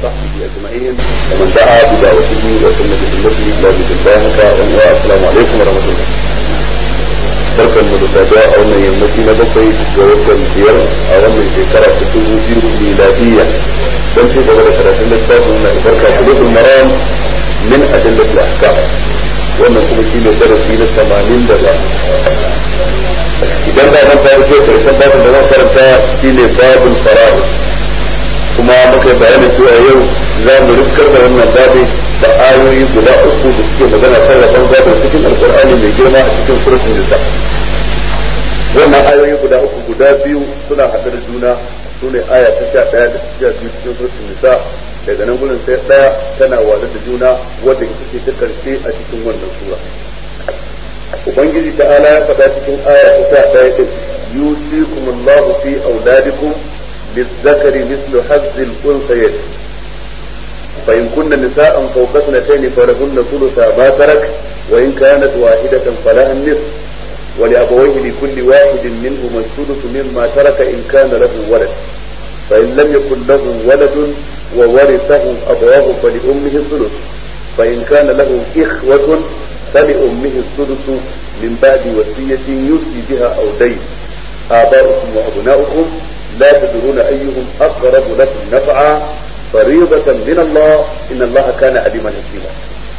وصحبه أجمعين ومن دعا بدعوته وسن بسنته إلى بسنته والسلام عليكم ورحمة الله barkan mu da saduwa a wannan yammaci na bakwai ga watan biyar a wannan shekara ta dubu biyu miladiyya don ci gaba da karatun littafin na albarka kulubul maram min adillatul ahkam wannan kuma shi ne darasi na tamanin da ba idan ba nan fara ce karshen babin da zan karanta shi ne babin fara'u kuma muka bayanin cewa yau za mu riskar da wannan babin da ayoyi guda uku da suke magana kan rabon gado cikin alkur'ani mai girma a cikin suratul nisa wannan ayoyi guda uku guda biyu suna haɗe da juna su ne aya ta sha ɗaya da sha biyu cikin suratul nisa daga nan gurin sai ɗaya tana wada da juna wadda ita ce ta karshe a cikin wannan sura ubangiji ta'ala ya faɗa cikin aya ta sha ɗaya ɗin yusikumullahu fi auladikum للذكر مثل حظ الأنثيين فإن كن نساء فوق اثنتين فلهن ثلث ما ترك وإن كانت واحدة فلها النصف ولأبويه لكل واحد منهما الثلث مما ترك إن كان له ولد فإن لم يكن له ولد وورثه أبواه فلأمه الثلث فإن كان له إخوة فلأمه الثلث من بعد وصية يوصي بها أو دين آباؤكم وأبناؤكم لا تدرون أيهم أقرب لكم نفعا فريضة من الله إن الله كان عليما حكيما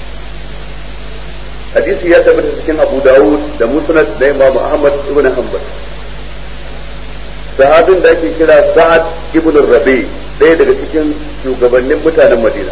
hadisi ya tabbata cikin Abu Dawud da Musnad da Imam Ahmad ibn Hanbal sahabin da ake kira Sa'ad ibn Rabi ɗaya daga cikin shugabannin mutanen Madina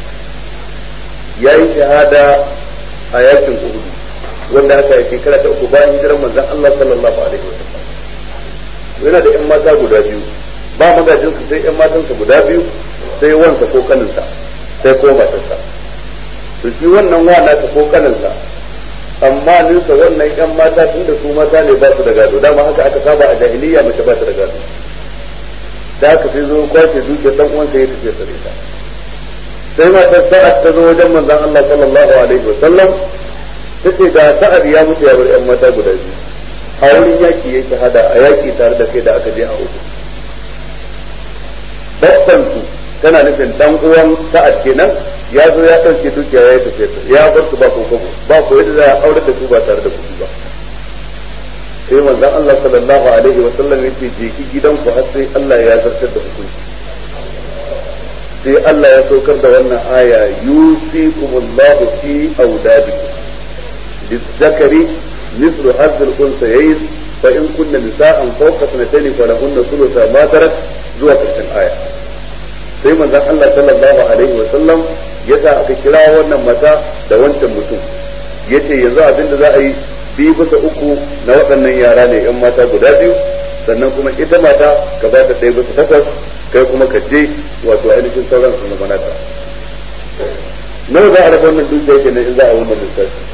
ya yi shahada a yakin Uhud wanda aka yi shekara ta uku bayan hijirar manzon Allah sallallahu alaihi wasallam yana da ƴan mata guda biyu ba magajinsu sai ƴan matansa guda biyu sai wansa ko kaninsa sai ko matarsa to shi wannan wa nasa ko kaninsa amma ninsa wannan yan mata tun da su mata ne ba su da gado dama haka aka saba a jahiliya mace ba ta da gado da haka sai zo kwace dukiyar dan uwansa ya tafi sare ta sai matar sa'ad ta zo wajen manzon Allah sallallahu alaihi wa sallam tace da sa'ad ya mutu ya bar yan mata guda biyu a wurin yaki yake hada a yaki tare da kai da aka je a hudu babban su tana nufin dan uwan sa'ad kenan ya zo ya ɗauke dukiya ya yi tafiya ya bar su ba ko kwabo ba ko yadda za a aure da su ba tare da kuɗi ba sai manzon Allah sallallahu alaihi wa sallam yace je ki gidan ku har sai Allah ya zartar da hukunci sai Allah ya saukar da wannan aya yusikumullahu fi auladikum lizzakari مثل حظ الأنثيين فإن كن نساء فوق اثنتين فلهن ثلث ما ترك zuwa ƙarshen aya sai manzon Allah sallallahu alaihi wa sallam ya sa aka kira wannan mata da wancan mutum yace yanzu abin da za a yi biyu bisa uku na waɗannan yara ne yan mata guda biyu sannan kuma ita mata ka ba ta ɗaya bisa takwas kai kuma ka je wato ainihin sauran su zama nata nawa za a raba wannan dukiya kenan in za a wannan lissafi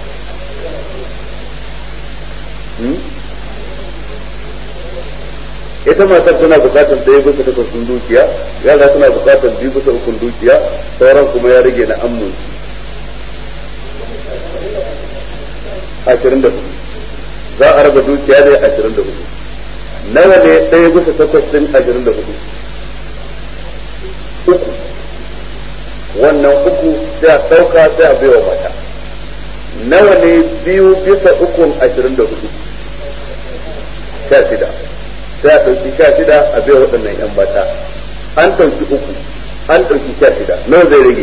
ita matar tana bukatar ɗaya bisa takwas ɗin dukiya yara suna bukatar biyu bisa ukun dukiya sauran kuma ya rage na amnon ashirin da hudu za a raba dukiya ne ashirin da hudu nawa ne ɗaya bisa takwas ɗin ashirin da hudu uku wannan uku sai a ɗauka sai a baiwa mata nawa ne biyu bisa ukun ashirin da hudu sha shida sai a ɗauki sha shida a bai waɗannan ‘yan mata an ɗauki uku an ɗauki sha shida nawa zai rage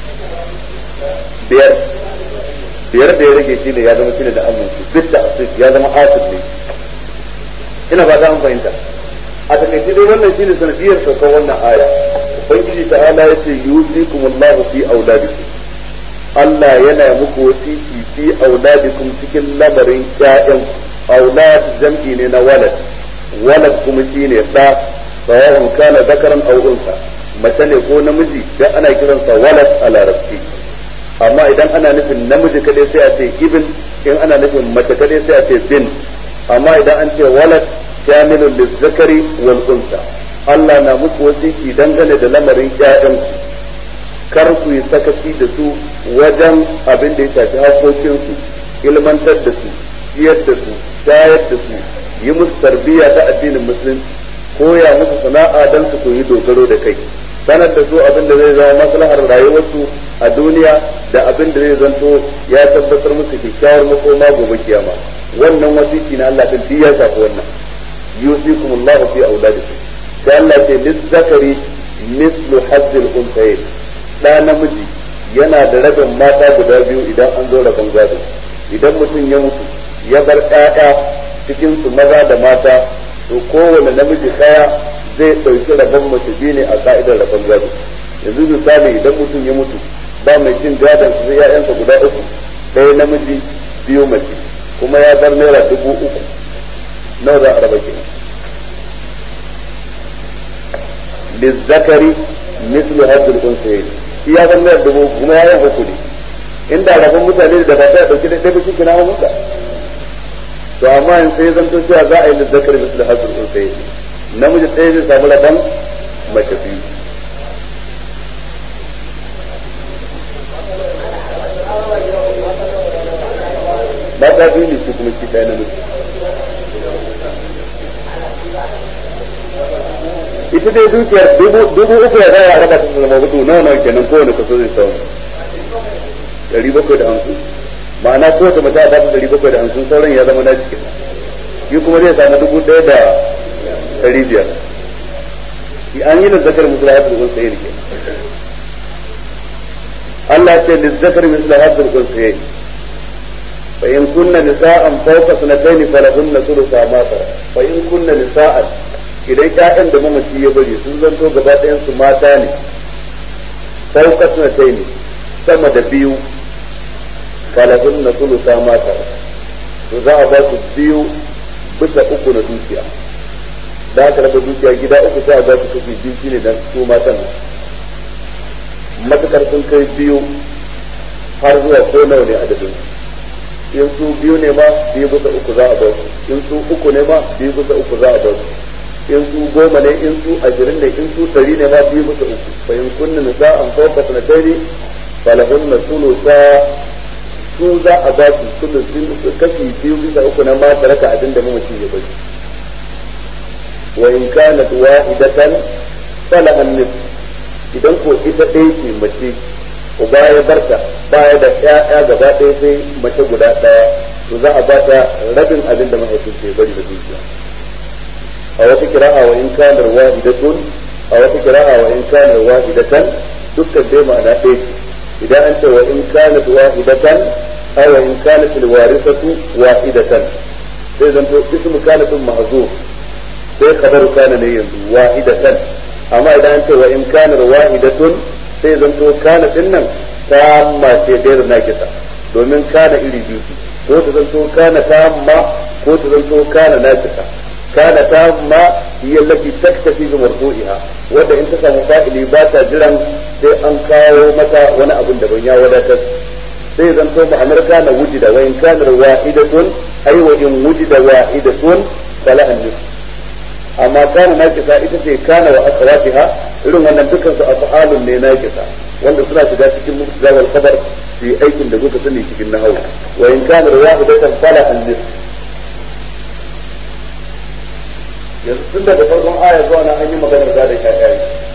biyar biyar da ya rage shi ne ya zama shi ne da aminci duk da asif ya zama asif ne ina ba ta an fahimta a takaice dai wannan shi ne sanadiyar saukar wannan aya ubangiji ta'ala ya ce yusikum Allahu fi auladikum Allah yana muku wasiki fi auladikum cikin lamarin ƴaƴan aulad jam'i ne na walad walad kuma shi ne ɗa sawa'un kana zakaran aw unsa mace ne ko namiji dan ana kiransa walad a larabci amma idan ana nufin namiji kadai sai a ce ibn in ana nufin mace kadai sai a ce bin amma idan an ce walad kamilun lizzakari wal unsa Allah na muku wasiki dangane da lamarin ƴaƴan kar ku yi sakaci da su wajen abin da ya shafi hakokinsu ilmantar da su ciyar da su shayar da su yi musu tarbiyya ta addinin musulunci koya musu sana'a don su koyi dogaro da kai sanar da su abin da zai zama maslahar rayuwarsu a duniya da abin da zai zanto ya tabbatar musu kyakkyawar makoma gobe kiyama wannan wasiki na Allah din ya shafi wannan yusikum Allah fi auladikum sai Allah ce lizzakari mislu hazzil unsayin da namiji yana da rabin mata guda biyu idan an zo rabon gado idan mutum ya mutu ya bar ƴaƴa cikin su maza da mata to kowane namiji ɗaya zai ɗauki rabon mace biyu ne a ka'idar rabon gado yanzu misali idan mutum ya mutu ba mai cin gadon su sai ƴaƴansa guda uku ɗaya namiji biyu mace kuma ya bar naira dubu uku nawa za a raba kenan lizzakari mislu hazzul unsayin shi ya bar naira dubu kuma ya yi uku ne inda rabon mutane da ba ta dauki da ɗaya shi kina mun da to amma in sai zan to cewa za a yi lizzakari mislu hazzul unsayin namiji ɗaya zai samu rabon mace biyu mata biyu ne su kuma shi ɗaya namiji ita dai dukiyar dubu uku ya zaya raba ta zama hudu nawa nawa kenan kowane kaso zai samu ɗari bakwai da hamsin ma'ana kowace mata ba ta ɗari bakwai da hamsin sauran ya zama na cikin shi kuma zai samu dubu ɗaya da ɗari biyar an yi da zakar musul hasul unsayin ke Allah ce da zakar musul hasul unsayin فإن كن نساء فوق سنتين فلهن ثلث ما ترك فإن كن نساء idan ƴaƴan da mamaci ya bari sun zanto gaba ɗayan su mata ne fauka sunatai ne sama da biyu falahun na sulusa mata to za a ba su biyu bisa uku na dukiya da aka raba dukiya gida uku sai a ba su kashi biyu shine dan su matan matukar sun kai biyu har zuwa ko nawa ne adadin in su biyu ne ma biyu bisa uku za a ba su in su uku ne ma biyu bisa uku za a ba su in su goma ne in su ashirin ne in su ɗari ne ma biyu bisa uku fa in kunna nisa an fawqa sanataini falahunna sulusa su za a ba su sulusin kashi biyu bisa uku na ma taraka abin da mamaci ya bari wa in kanat wahidatan falahan nis idan ko ita ɗaya ce mace uba ya barta baya da ƴaƴa gaba ɗaya sai mace guda ɗaya to za a ba ta rabin abin da mahaifinta ya bari da dukiya a wata kira'a wa in kana wahidatun a wata kira'a wa in kana wahidatan dukkan dai ma'ana ɗaya ce idan an ce wa in kana wahidatan aw wa in kana fil warithatu wahidatan sai zanto ismu kana tun mahzuf sai khabaru kana ne yanzu wahidatan amma idan an ce wa in kana wahidatun sai zanto kana din nan tamma ce gairu nakisa domin kana iri biyu ko ta zanto kana tamma ko ta zanto kana nakisa kana tamma hiya allati taktafi bi marfu'iha wanda in ta samu fa'ili ba ta jiran sai an kawo mata wani abin da ban ya wadatar sai zanto ma'anar kana wujida wa in kana wahidatun ay wa in wujida wahidatun falaha nisf amma kana nakisa ita ce kana wa akhawatiha irin wannan dukkan su af'alun ne nakisa wanda suna shiga cikin mubtada wal khabar fi aikin da kuka sani cikin nahwu wa in kana wahidatan fala an nis yanzu tun daga farkon aya zuwa nan an yi maganar da ƴaƴa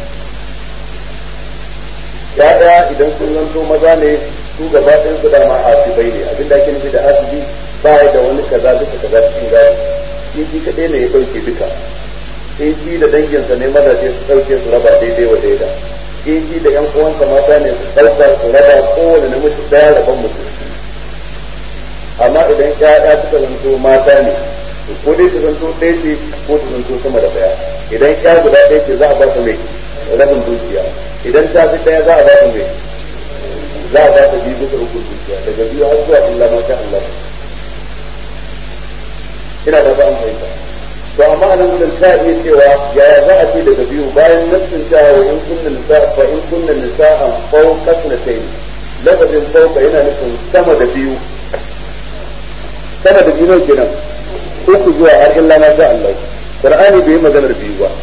ƴaƴa idan sun zanto maza ne su gaba ɗayan su dama asibai ne abinda ake nufi da asibi ba da wani kaza duka kaza cikin gaya shi shi kaɗai ne ya ɗauke duka in shi da danginsa ne mazaje su ɗauke su raba daidai wa daida in shi da yan uwansa mata ne su ɗauka su raba kowane namiji ɗaya rabon mutum amma idan ƴaƴa suka zanto mata ne ko dai su zanto ɗaya ce ko su zanto sama da ɗaya idan ƴa guda ɗaya ce za a ba su mai rabin dukiya idan ta fi ɗaya za a ba su mai za a ba su biyu bisa uku dukiya daga biyu har zuwa illa ma sha Allah ina da ba an fahimta to amma anan gudun ta iya cewa yaya za a ce daga biyu bayan nassin ta wa in kunna nisa fa in kunna nisa'an fawqa sanatayn lafazin fawqa yana nufin sama da biyu sama da biyu ne kenan uku zuwa har illa ma sha Allah qur'ani bai maganar biyu ba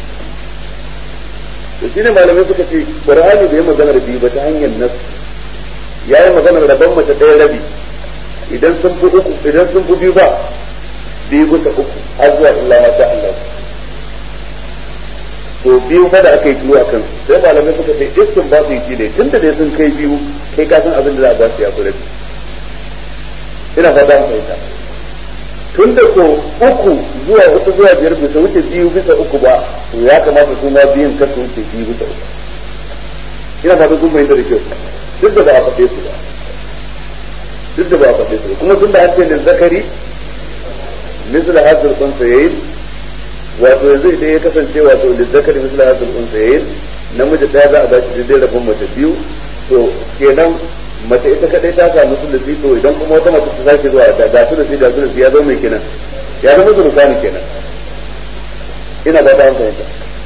to shine malamai suka ce qur'ani bai maganar biyu ba ta hanyar nas yayi maganar rabon mace ɗaya rabi idan sun fi uku idan sun fi biyu ba biyu bisa uku har zuwa illa ma sha Allah to biyu fa da aka yi shiru a kan sai malamai suka ce iskin ba su yi shi ne tun da dai sun kai biyu kai ka san abin da za a ba su ya kula ina fata mu fahimta tun da ko uku zuwa hudu zuwa biyar bisa wuce biyu bisa uku ba to ya kamata su ma biyun kar su wuce biyu bisa uku ina fata sun fahimta da kyau duk da ba a faɗe su ba duk da ba a faɗe su ba kuma tun da an ce ne zakari misal hazir kun sayayin wato yanzu idan ya kasance wato da zakari misal hazir kun sayayin namiji ɗaya za a ba shi daidai rabon mace biyu to kenan mace ita kadai ta samu sulusi to idan kuma wata mace ta sake zuwa da ga sulusi da sulusi ya zama mai kenan ya zama sulusani kenan ina ba ta an fahimta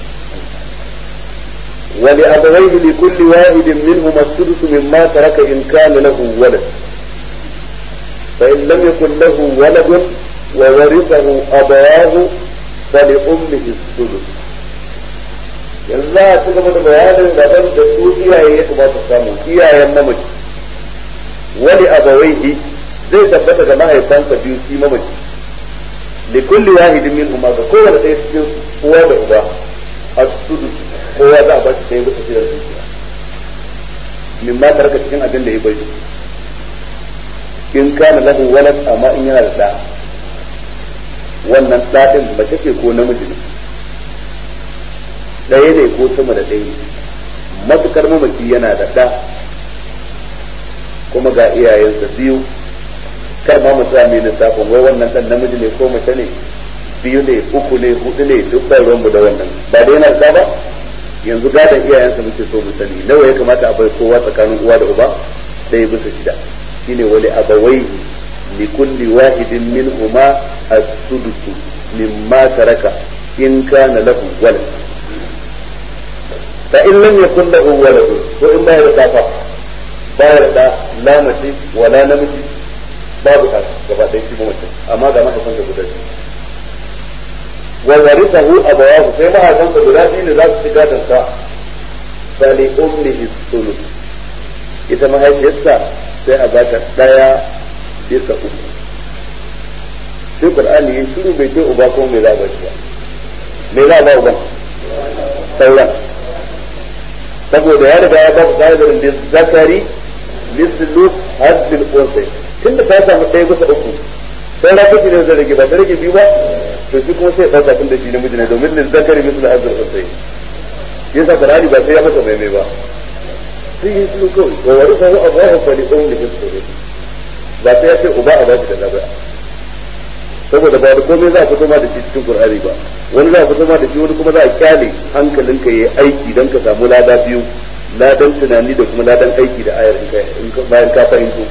ولأبويه لكل واحد منهما السدس مما ترك إن كان له ولد فإن لم يكن له ولد وورثه أبواه فلأمه السدس yanzu za a ci gaba da bayanin daban da su iyaye ya kamata samu iyayen mamaci wani abawaihi zai tabbata ga mahaifansa biyu shi mamaci li kulli wahidin min umma ga kowane ɗaya cikin uwa da uba as-sudu kowa za a ba shi ɗaya bisa shirin dukiya min ma tarka cikin abin da ya bai in kana lahu walad amma in yana da ɗa wannan ɗaɗin mace ce ko namiji ne ɗaya ne ko sama da ɗaya matukar mamaci yana da ɗa kuma ga iyayensa biyu kar ma mu sami lissafin wai wannan ɗan namiji ne ko mace ne biyu ne uku ne hudu ne duk ba ruwanmu da wannan ba da yana da ba yanzu gadon iyayensa muke so mu sani nawa ya kamata a bai kowa tsakanin uwa da uba ɗaya bisa shida shine wali abawai li kulli wahidin minhuma as-sudusu mimma taraka in kana lahu walad fa in lam yakun lahu walad ko in baya da fa baya da la mace wala namiji babu ka gaba ɗaya shi mace amma ga mahaifansa guda biyu wa warithahu abawahu sai mahaifansa guda biyu ne za su ci gadon sa fa li ummihi sulus ita mahaifiyarsa sai a bata daya bisa uku sai qur'ani yin shiru bai ce uba ko me za ba shi me za ba uba sauran saboda ya riga ya ba ku ƙa'idar da zakari mislu hadbil unsay tunda ta samu ɗaya bisa uku sai rafi ne zai rage ba ta rage biyu ba to shi kuma sai ɗauka tun da shi namiji ne domin lil zakari mislu hadbil unsay yasa qur'ani ba sai ya masa mai mai ba sai yi su kawai wa wari sahu abuwa fa li ummi hisri ba sai ya ce uba a ba shi da nabi saboda ba da komai za a fito ma da shi cikin qur'ani ba wani za a fito ma da shi wani kuma za a kyale hankalinka yayi aiki dan ka samu lada biyu ladan tunani da kuma ladan aiki da ayar in ka bayan ka fahimto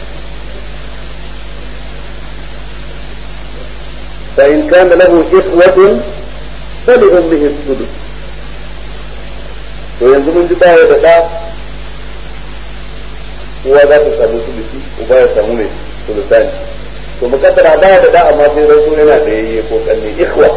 fa in kana lahu ikhwatun فلأمه السدس to yanzu mun ji baya da ɗa uwa za ta samu sulusi uba ya samu mai sulusani to mukaddara baya da ɗa amma sai rasu yana da yayye ko kanne ikhwa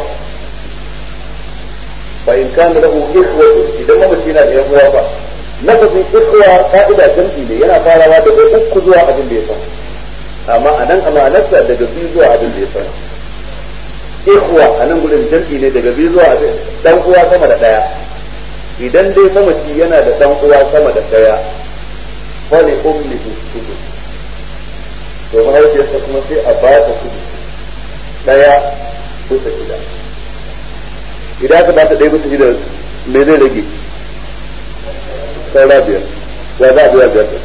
fa in kana lahu ikhwa idan mamaci yana da yan uwa fa lafazin ikhwa ka'ida jam'i ne yana farawa daga uku zuwa abin da ya san amma anan amanarsa daga biyu zuwa abin da ya san ikhwa anan gudun jam'i ne daga biyu zuwa abin dan uwa sama da daya idan dai mamaci yana da dan uwa sama da daya fali ummi sudu to mahaifiyarsa kuma sai a ba ta kudu daya bisa shida idan aka ba ta ɗaya bisa shida me zai rage saura biyar wa za a biya biyar ɗin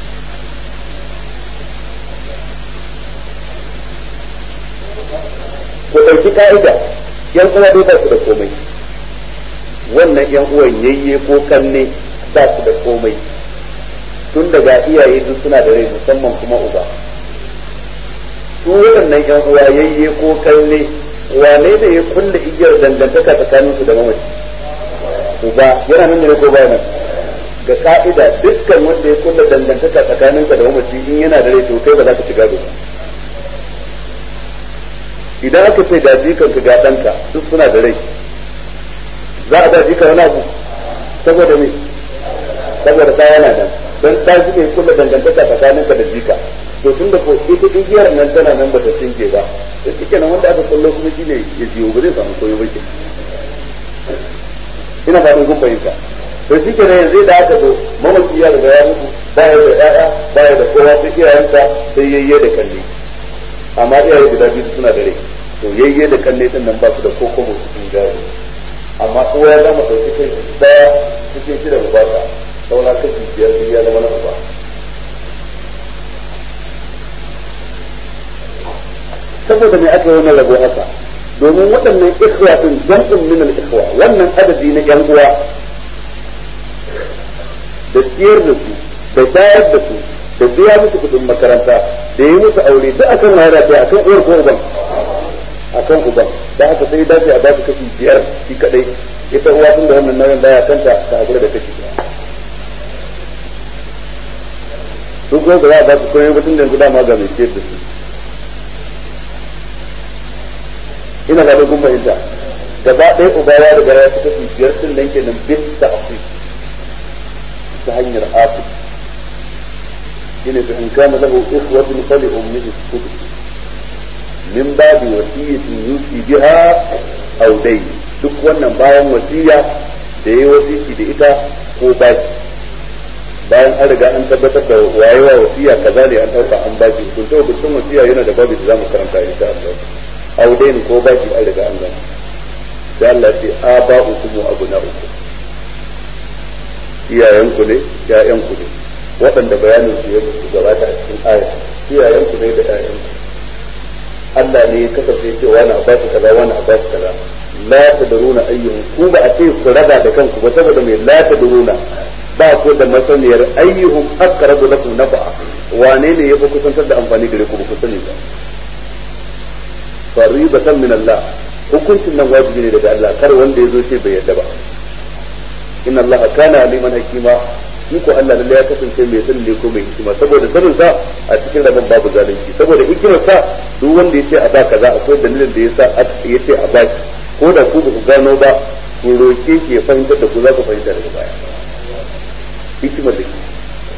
ku ɗauki ka'ida yan uwa dai ba su da komai wannan yan uwan yayye ko kanne ba su da komai tun daga iyaye duk suna da rai musamman kuma uba su waɗannan yan uwa yayye ko kanne wane da ya kulle igiyar dangantaka tsakanin su da mamaci uba yana nan ne ko ba nan ga ka'ida dukkan wanda ya kulle dangantaka tsakanin ka da mamaci in yana da rai to kai ba za ka shiga ba idan aka ce ga jikan ka ga ɗanka duk suna da rai za a ba jika wani abu saboda me saboda ta yana nan don ta shi ne kulla dangantaka tsakaninka da jika to tun da ko ita igiyar nan tana nan ba ta tsinke ba to shike nan wanda aka kullo kuma shi ne ya jiyo ba zai samu koyo ba ke ina fatan kun fahimta to shi kenan yanzu da aka zo mamaki ya riga ya mutu baya da ƴaƴa baya da kowa sai iyayensa sai yayye da kalle amma iyaye guda biyu suna da rai to yayye da kalle din nan ba su da koko mu cikin gari amma uwa ya zama ɗauki kai daya cikin shida ba ta saura kashi biyar sai ya zama na uba saboda me aka yi wannan rabo haka domin waɗannan ikhwa din jam'un min al-ikhwa wannan adadi na yan uwa da ciyar da su da bayar da su da biya musu kuɗin makaranta da yi musu aure duk akan wayar da akan uwar ko uban akan uban da haka sai dace a ba su kashi biyar shi kadai ita uwa tun da wannan nauyin baya kanta ta hakura da kashi duk wanda za a ba su koyi mutum da yanzu dama ga mai ciyar da su ina ga kun fahimta gaba ɗaya uba ya riga ya fi kashi biyar sun nan kenan bis ta afi ta hanyar afi shine fa in kana lahu ikhwatun fali ummihi sudus min babi wasiyatin yusi biha aw dai duk wannan bayan wasiya da yayi wasiki da ita ko baki bayan an riga an tabbatar da wayewa wasiya kaza ne an dauka an baki kun to dukkan wasiya yana da babu da zamu karanta insha Allah aw dai ko baki an riga an gama sai Allah ce aba'ukum wa abna'ukum iyayenku ne ƴaƴanku ne waɗanda bayanin su ya gabata a cikin aya iyayenku ne da ƴaƴanku Allah ne ya kasance ce wani a basu kaza wani a basu kaza la tadruna ayyuhum ku ba a ce ku raba da kanku ba saboda mai la tadruna ba ku da masaniyar ayyuhum aqrabu lakum nafa'a wane ne ya fi kusantar da amfani gare ku ba ku sani ba faribatan min Allah hukuncin nan wajibi ne daga Allah kar wanda ya zo ce bai yadda ba inna Allah kana aliman hakima shi ko Allah lalle ya kasance mai sani ne ko mai hikima saboda sanin sa a cikin rabon babu zalunci saboda hikimar sa duk wanda yace a ba kaza akwai dalilin da yasa yace a ba ko da ku ba ku gano ba ku roke ki ya fahimtar da ku za ku fahimta daga baya hikimar da ke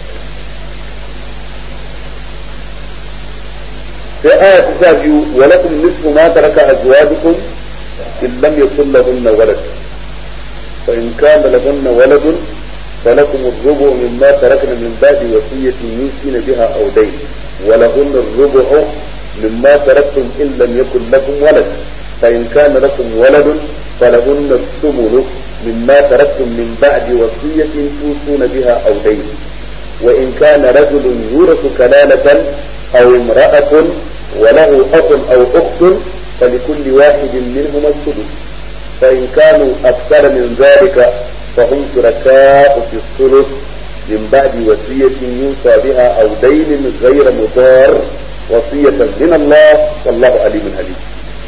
sai aya ta sha biyu wa lakum nisfu ma taraka azwajukum in lam yakul lahunna walad fa in kana lahunna waladun فلكم الربع مما تركنا من بعد وصية يوصين بها أو دين ولهن الربع مما تركتم إن لم يكن لكم ولد فإن كان لكم ولد فلهن الثمن مما تركتم من بعد وصية توصون بها أو دين وإن كان رجل يورث كلالة أو امرأة وله أخ أو أخت فلكل واحد منهما السدس فإن كانوا أكثر من ذلك فهم شركاء في الثلث من بعد وصية يوصى بها أو دين غير مضار وصية من الله والله عليم حليم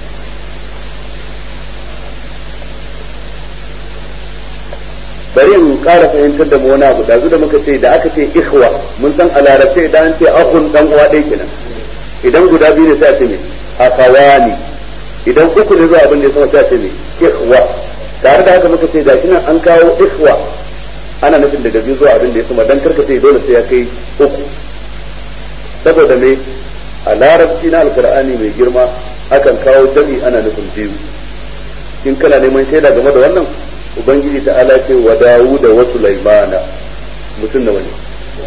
bari in ƙara fahimtar da mu wani abu da da muka ce da aka ce ikhwa mun san a larabce idan an ce akhun dan uwa ɗaya kenan idan guda biyu ne sai a ce me akawani idan uku ne zuwa abin da ya sama sai a ce me ikhwa tare da haka muka ce gashi nan an kawo ikhwa ana nufin daga biyu zuwa abin da ya sama dan karka ce dole sai ya kai uku saboda me a larabci na alkur'ani mai girma akan kawo jami ana nufin biyu in kana neman shaida game da wannan ubangiji ta ala ce wa dawuda wa sulaimana mutum da wani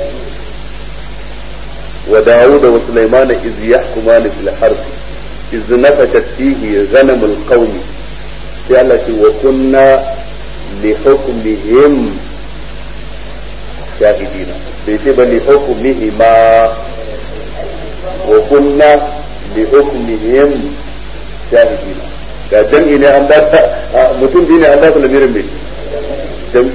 wa dawuda wa sulaimana iz yahkumani fil harbi iz nafashat fihi ghanamul qaumi sai Allah ce wa kunna li hukmihim shahidina bai ce ba li hukmihima wa kunna li hukmihim shahidina ga jam'i ne an ba mutum biyu ne an ba su lamirin mai jam'i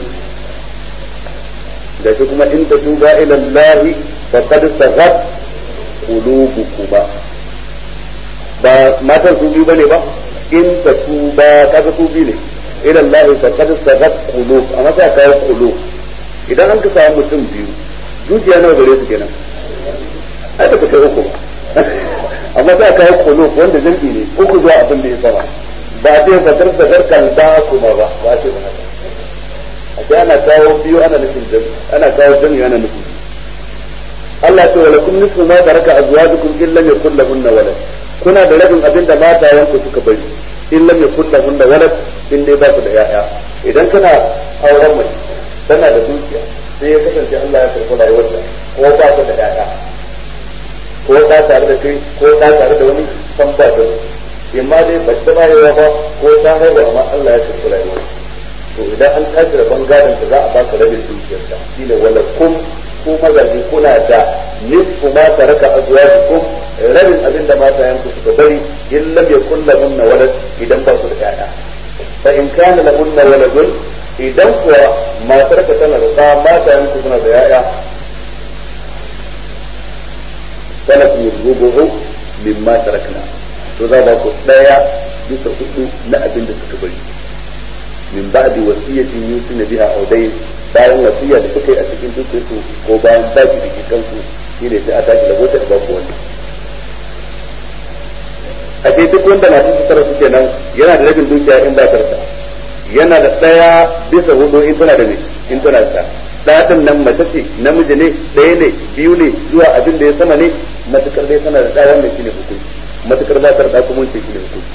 da shi kuma in tatuba ila Allah faqad saghat qulubukuma ba matan su biyu bane ba in tatuba kaga su biyu ne ila Allah faqad saghat qulub amma sai ka qulub idan an ka samu mutum biyu zuciya nawa gare su kenan ai ba ka kai uku ba amma sai ka qulub wanda jam'i ne uku zuwa abin da ya sama ba a ce fatar da zarkan da kuma ba ba a ce ba haka a ce ana kawo biyu ana nufin jami ana kawo jami ana nufin Allah ce wa lakum nisfu ma taraka azwajukum in lam yakul lahunna walad kuna da rabin abin da matayen ku suka bari in lam yakul lahunna walad in dai ba su da yaya idan kana auren mai tana da dukiya sai ya kasance Allah ya karɓi rayuwarta ko ba ta da ƴaƴa ko ta tare da kai ko ta tare da wani san ba ta imma dai ba ta bayarwa ba ko ta haihu amma Allah ya karɓi rayuwar to idan an tashi da bangaren ta za a baka rabin dukiyarta shine wala kum ko mazaje kuna da nisfu ma taraka azwajukum rabin abin da mata yanku suka bari in lam yakun lahunna walad idan ba su da ƴaƴa fa in kana lahunna waladun idan kuwa matar ka tana da ɗa mata yanku suna da ƴaƴa kana fi rubuhu mimma tarakna to za ba ku daya bisa hudu na abin da suka bari min ba'di wasiyatin yusina biha aw dayn bayan wasiya da suka yi a cikin dukiyarsu ko bayan baki da ke kansu shi ne sai a tashi da gota da baku wani a ce duk wanda na cikin sarrafa kenan yana da rabin dukiya in ba tarsa yana da ɗaya bisa hudu in tana da ne in tana da ɗaɗin nan mace ce namiji ne ɗaya ne biyu ne zuwa abin da ya sama ne matukar dai tana da ɗaya wannan shine hukunci matukar ba ta da kuma ce shine hukunci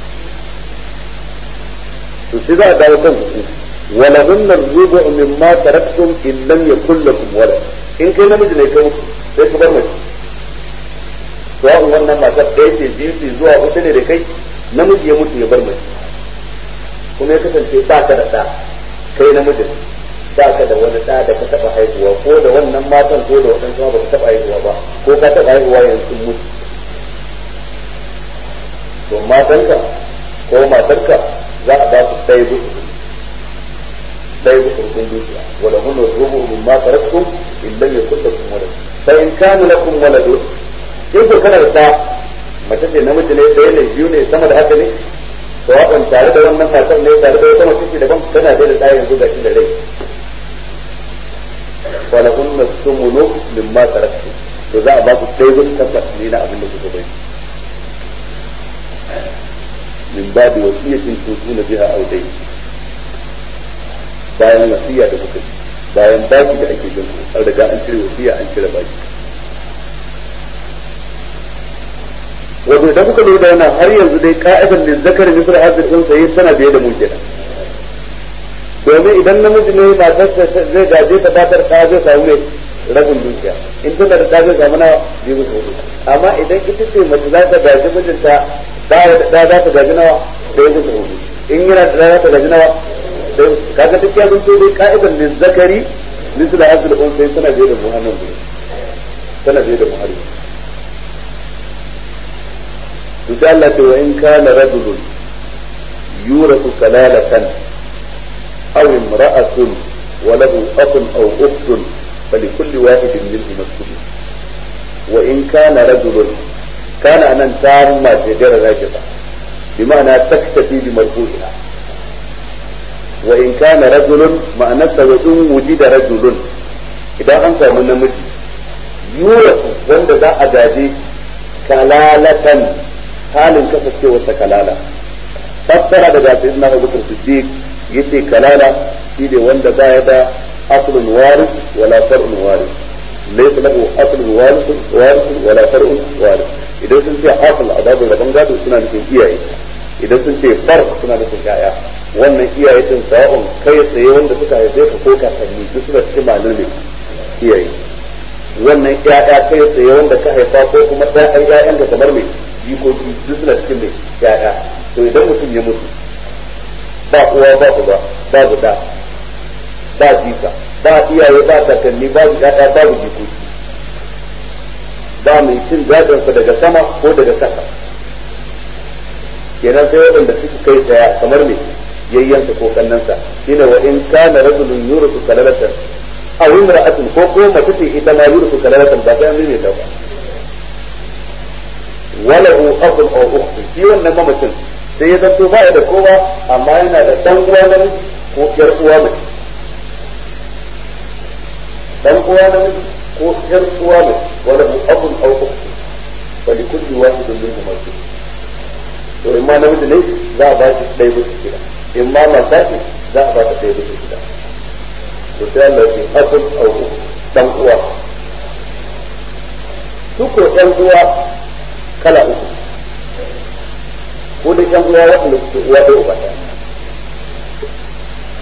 to sai za a dawo kan hukunci ولهن الربع مما تركتم إن لم يكن لكم ولد إن كان نمج ne kai sai ku bar mace sawa'un wannan matar ɗaya ce biyu ce zuwa hudu ne da kai namiji ya mutu ya bar mace kuma ya kasance ba ka da ɗa kai namijin ba ka da wani ɗa da ka taɓa haihuwa ko da wannan matan ko da waɗansu ba ka taɓa haihuwa ba ko ka taɓa haihuwa yanzu mutu to matanka ko matarka za a ba su ɗaya gudu لا يذكركم دوسيا ولهن الربع مما تركتم إن لم يكن لكم ولد فإن كان لكم ولد in ko kana da ɗa mace ce namiji ne ɗaya ne biyu ne sama da haka ne to wakan tare da wannan matar ne tare da wata mace ce daban tana da ɗa yanzu ga shi da rai wala kunna sumunu mimma taraktu to za a ba ku ɗaya gudu tabbas ne na abin da kuka bai min babu wasiyatin tutuna biha aw dai bayan wasiya da kuka bayan baki da ake jin an riga an cire wasiya an cire baki wato idan kuka lura da wannan har yanzu dai ka'idar da zakar misal hazir sun sayi tana biye da mu kenan domin idan namiji ne matarsa zai gaje ta batar ta zai samu mai rabin dukiya in tana da ta zai samu na biyu musu hudu amma idan ita ce mace za ta gaji mijinta da za ta gaji nawa da ya musu hudu in yana da za ta gaji nawa kaga duk ya zanto dai ka'idar ne zakari misal hazir sun sayi tana biye da muhammad tana biye da muhammad to Allah ce wa in kana rajulun yurasu kalalatan aw imra'atun wa lahu akhun aw ukhtun falikulli wahidin minhum as-sudus wa in kana rajulun kana anan tamma ce da rajiba bi ma'ana taktafi bi marfu'iha wa in kana rajulun ma'ana wa in wujida rajulun idan an samu namiji yurasu wanda za a gaje kalalatan halin kasancewar ta kalala fassara daga sayyidina Abu Bakar Siddiq yace kalala shi ne wanda baya da aslun waris wala far'un waris laysa lahu aslun waris waris wala far'un waris idan sun ce asl a babu rabon gado suna nufin iyaye idan sun ce far suna nufin yaya wannan iyaye din sawa'un kai tsaye wanda suka haife ka ko kakanni duk suna cikin malin ne iyaye wannan yaya kai tsaye wanda ka haifa ko kuma ɗayan ƴaƴan ka kamar mai jikoki duk suna cikin mai ya'ya to idan mutum ya mutu ba uwa ba uba babu da ba jika ba iyaye ba kakanni babu ya'ya babu jikoki ba mai cin gadonsa daga sama ko daga kasa kenan sai waɗanda suke kai tsaya kamar mai yayyansa ko kannansa shine wa in kana rajulun yurisu kalalatan aw imra'atun ko ko mace ce ita ma yurisu kalalatan ba sai an ne ta ba walahu akhun aw ukhtun shi wannan mamacin sai ya zanto ba da kowa amma yana da dan uwa namiji ko yar uwa mace dan uwa namiji ko yar uwa mace walahu akhun aw ukhtun wa li kulli wahidin minhum al-thuluth to in ma namiji ne za a ba shi ɗaya bisa shida in ma mata ce za a ba ta ɗaya bisa shida to sai Allah ya ce akhun aw ukhtun dan uwa su ko ɗan uwa kala uku ko da yan uwa waɗanda suke uwa ɗaya uba ɗaya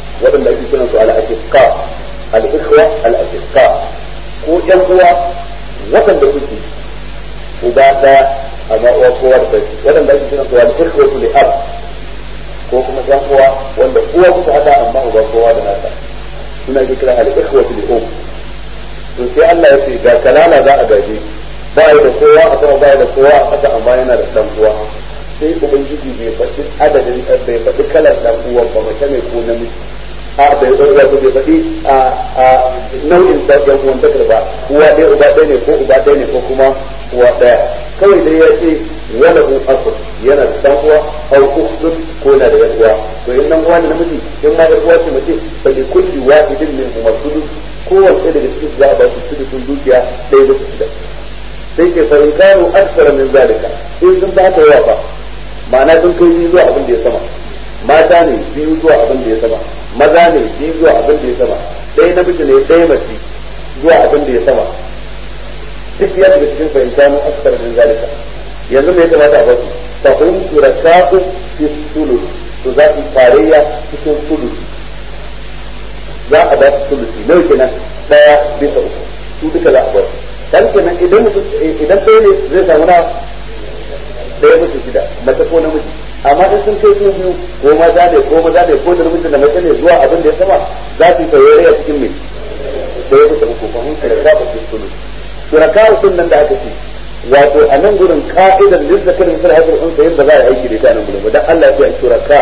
al-ikhwa al-ashiqa ko yan uwa waɗanda kuke uba ɗaya amma uwa kowa da kai waɗanda ake kira kuwa al-ikhwa li ab ko kuma yan uwa wanda uwa kuka hada amma uba kowa da nasa suna ake kira al-ikhwa li um to sai Allah ya ce ga kalala za a gaje ba ya da kowa a sama ba ya da kowa a ƙasa amma yana da ɗan uwa sai ubangiji bai faɗi adadin bai faɗi kalar ɗan uwan ba mace mai ko namiji a bai wato bai faɗi a a nau'in ɗan uwan takar ba uwa ɗaya uba ɗaya ne ko uba ɗaya ne ko kuma uwa ɗaya kawai dai ya ce wala un asr yana da ɗan uwa au ukhtun ko na da yan uwa to in nan uwa da namiji in ma yan uwa ce mace fa li kulli wahidin min huma sudus kowace daga cikin za a ba su sudusun dukiya ɗaya da shida sai ke fa in kanu aksara min zalika in sun ba ta yawa fa ma'ana sun kai biyu zuwa abin da ya sama mata ne biyu zuwa abin da ya sama maza ne biyu zuwa abin da ya sama ɗaya namiji ne ɗaya mace zuwa abin da ya sama duk ya daga cikin fahimta mu aksar min zalika yanzu me ya kamata a basu fa hum shuraka'u fi sulus to za su tarayya cikin sulus za a ba su sulusi nawa kenan ɗaya bisa uku su duka za a basu dan kenan idan mutum idan ɗaya ne zai samu na ɗaya mutu shida mace ko namiji amma in sun kai su biyu ko maza ne ko maza ne ko da namiji da mace ne zuwa abin da ya sama za su yi taurari a cikin mai ɗaya mutu uku fa mun shirka ba su sulu shuraka sun nan da aka ce wato a nan gurin ka'idar lizzakar misal hajar unsa yadda za a aiki da ita nan gurin ba dan Allah ya ce shuraka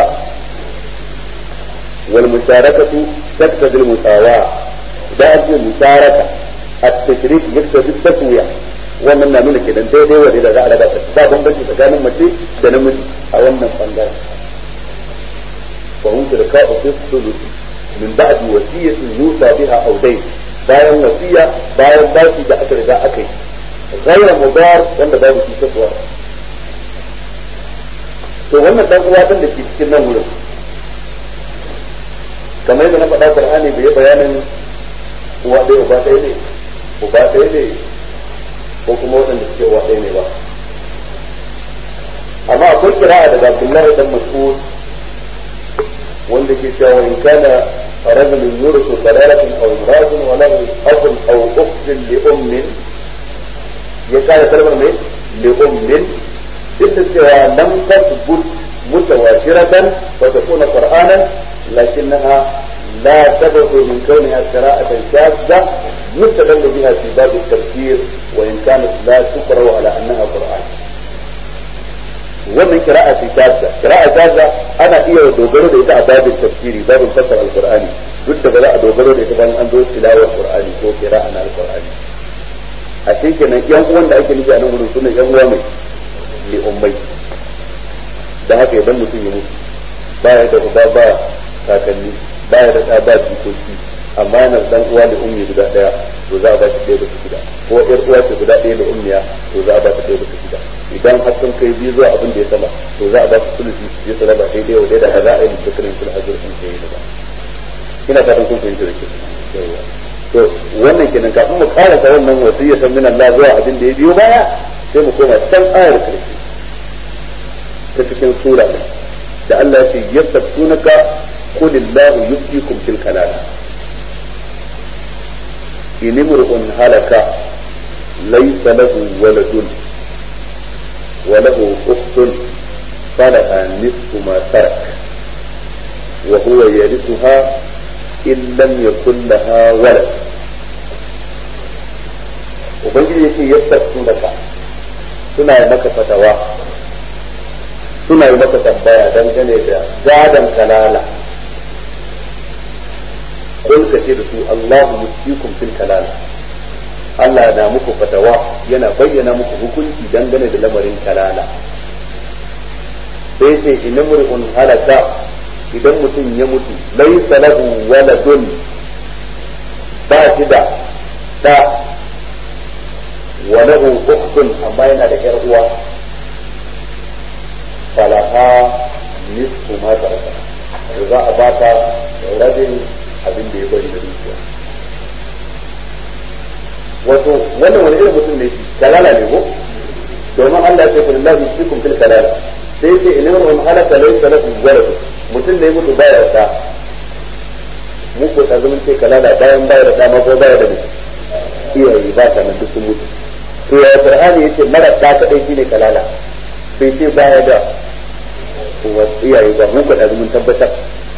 wal musharakatu taqtadi al musawa da ake musharaka at-tashrik yaqtadi at-taswiya wannan na nuna kenan daidai wa da za a raba ta ba bambanci tsakanin mace da namiji a wannan bangaren fa hum shirka'u fi thuluth min ba'di wasiyatin yusa biha aw dayn bayan wasiya bayan baki da aka riga aka yi ghayra mudar wanda babu shi taswa to wannan dan uwa din da ke cikin nan wurin kamar yadda na faɗa Qur'ani bai bayanin uwa ɗaya uba ɗaya ne uba ɗaya ne ko kuma waɗanda suke uwa ɗaya ne ba amma akwai kira'a daga Abdullahi dan Mas'ud wanda ke cewa in kana رجل يورث ضلالة أو امرأة وله أخ أو أخت لأم يكاد كلمة من لأم جدا سوى لم تثبت متواترة وتكون قرآنا لكنها لا تبعد من كونها قراءة شاذة يستدل بها في باب التفسير وإن كانت لا تقرأ على أنها قرآن wannan kira'a ce shazza kira'a shazza ana iya dogaro da ita a babin tafsiri babin fassara alqur'ani duk da ba za a dogaro da ita bayan an zo tilawar qur'ani ko kira'a na alqur'ani a shi kenan yan uwan da ake nufi a nan gurin sunan yan uwa mai li ummai da haka idan mutum ya mutu baya da uba ba kakanni baya da ɗa ba jikoki amma yana dan uwa da ummi guda daya to za a ba shi ɗaya da shida ko ƴar uwa ce guda ɗaya da ummiya to za a ba shi ɗaya da shida idan har sun kai biyu zuwa abin da ya sama to za a ba su sulusi su je su raba daidai wa daidai a za a yi dukkanin sul hajjar sun kai da ba ina fatan kun fahimta da ke to wannan kenan kafin mu karasa wannan wasiyyatan min Allah zuwa abin da ya biyo baya sai mu koma can ayar karshe ta cikin sura da Allah ya ce yastabtunaka qul illahu yuftikum fil kalala in imru'un halaka laysa lahu waladun وله أخت فلها نصف ما ترك وهو يرثها إن لم يكن لها ولد ubangiji yake yastabtu naka suna yi maka fatawa suna yi maka tambaya dangane da gadon kalala kun ka ce da su Allahu yusikum fil kalala Allah na muku fatawa yana bayyana muku hukunci dangane da lamarin kalala sai ce idan mur'un halaka idan mutum ya mutu laysa lahu waladun ba shi da da wa lahu ukhtun amma yana da yar uwa falaha nisfu ma taraka za a baka rabin abin da ya bari da dukiya wato wannan wani irin mutum ne shi kalala ne ko domin Allah ya ce kullu lahu yusikum fil kalala sai ce in imrun halaka laysa lahu walad mutum ne mutu baya da mu ko ta zama ce kalala bayan baya da dama ko baya da mai iyaye ba ta nan duk sun mutu to ya qur'ani yace mara ta kadai shine kalala bai ce baya da iyaye ba mu ko da mun tabbatar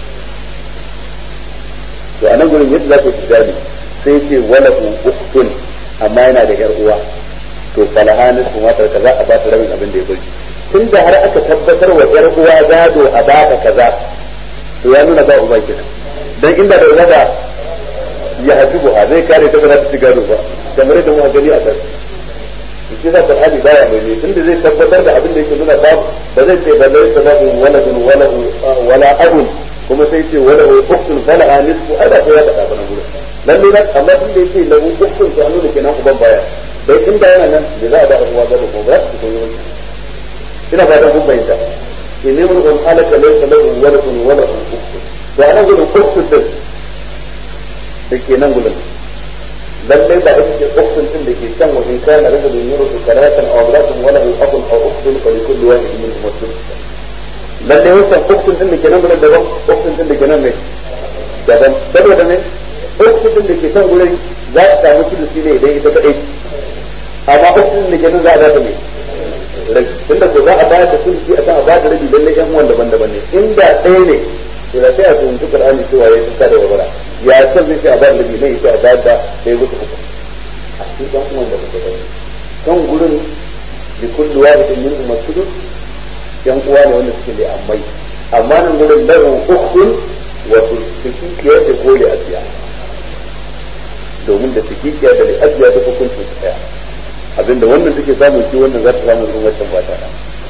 to anan gurin yadda za ku gani sai ce wala ukhtun amma yana da yar uwa to falahanin kuma ta kaza a ba ta rabin abin da ya bari tunda har aka tabbatar wa yar uwa gado a ba ta kaza to ya nuna ba uba kenan dan inda da uba da ya hasibu ha zai kare ta ba za ta ci gado ba kamar yadda mu gani a kan shi da Qur'ani baya mai ne tunda zai tabbatar da abin da yake nuna ba ba zai ce balai sababu waladun wala wala abun kuma sai ce wala ukhtun fala nisfu ada ko ya faɗa bana gurin lalle na amma tun da yake lahu ukhtun to an nuna kenan uban baya dai inda yana nan da za a ba uwa gaba ko ba su koyi wani ina fata kun bayyana inni mun kun halaka laysa lahu waladun wala ukhtun to anan gurin ukhtun din da ke nan gurin lallai ba ita ce ukhtun din da ke can wa in kana rajulun yuridu karatan aw imra'atun wa lahu akhun aw ukhtun fa likulli wahidin minhum as-sudus lallai wannan ukhtun din da ke nan gurin daban ukhtun din da ke nan mai daban saboda ne ukhtun din da ke can gurin za ta samu sudusi ne idan ita kadai amma ukhtun din da ke nan za a ba ta mai rabi tunda ko za a bayar da sudusi a kan a ba da rabi lallai yan uwan daban-daban ne inda ɗaya ne to da sai a tuntu Qur'ani cewa ya tuka da wabara ya san zai a bayar da rabi ne ya a bayar da sai wuce uku a cikin yan uwan da ba ta kan gurin li kulli wahidin minhum as-sudus yan uwa ne wanda suke da ammai amma nan gurin lahu ukhtun wa tikiyar da kole asiya domin da tikiyar da asiya da hukuncin su daya abinda wannan take samun shi wannan za ta samu irin wancan ba ta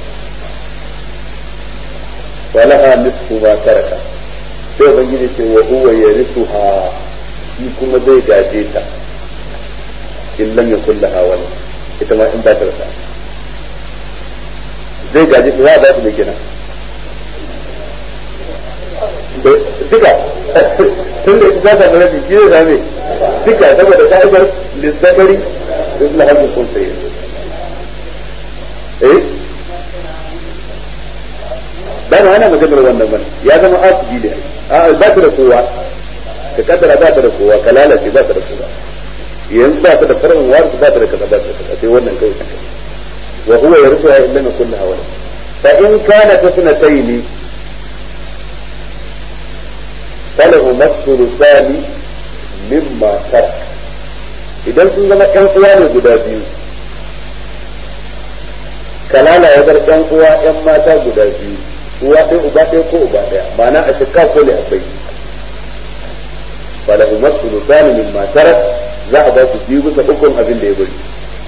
walaha nisfu ma taraka sai ubangiji ce wa huwa yarithuha shi kuma zai gaje ta in lam yakul laha wala ita ma in ba ta rasa zai gaji za a ba su da kenan duka tun da ita ta mara jiki zai zame duka saboda ka'idar lissabari da suna hannun kun sai eh ba ma ana maganar wannan bane ya zama asibi ne a ba ta da kowa ka kaddara ba ta da kowa ka lalace ba ta da kowa yanzu ba ta da farin wasu ba ta da kaza ba ta da kaza sai wannan kawai وهو يرثها إن لم يكن لها ولد فإن كانت اثنتين فلهما الثلثان مما ترك idan sun zama ƴan uwa ne guda biyu kalala ya bar ƴan uwa ƴan mata guda biyu uwa ɗaya uba ɗaya ko uba ɗaya ma'ana a shekka ko ne akwai falahu masulusan min matarak za a ba su biyu bisa ukun abin da ya bari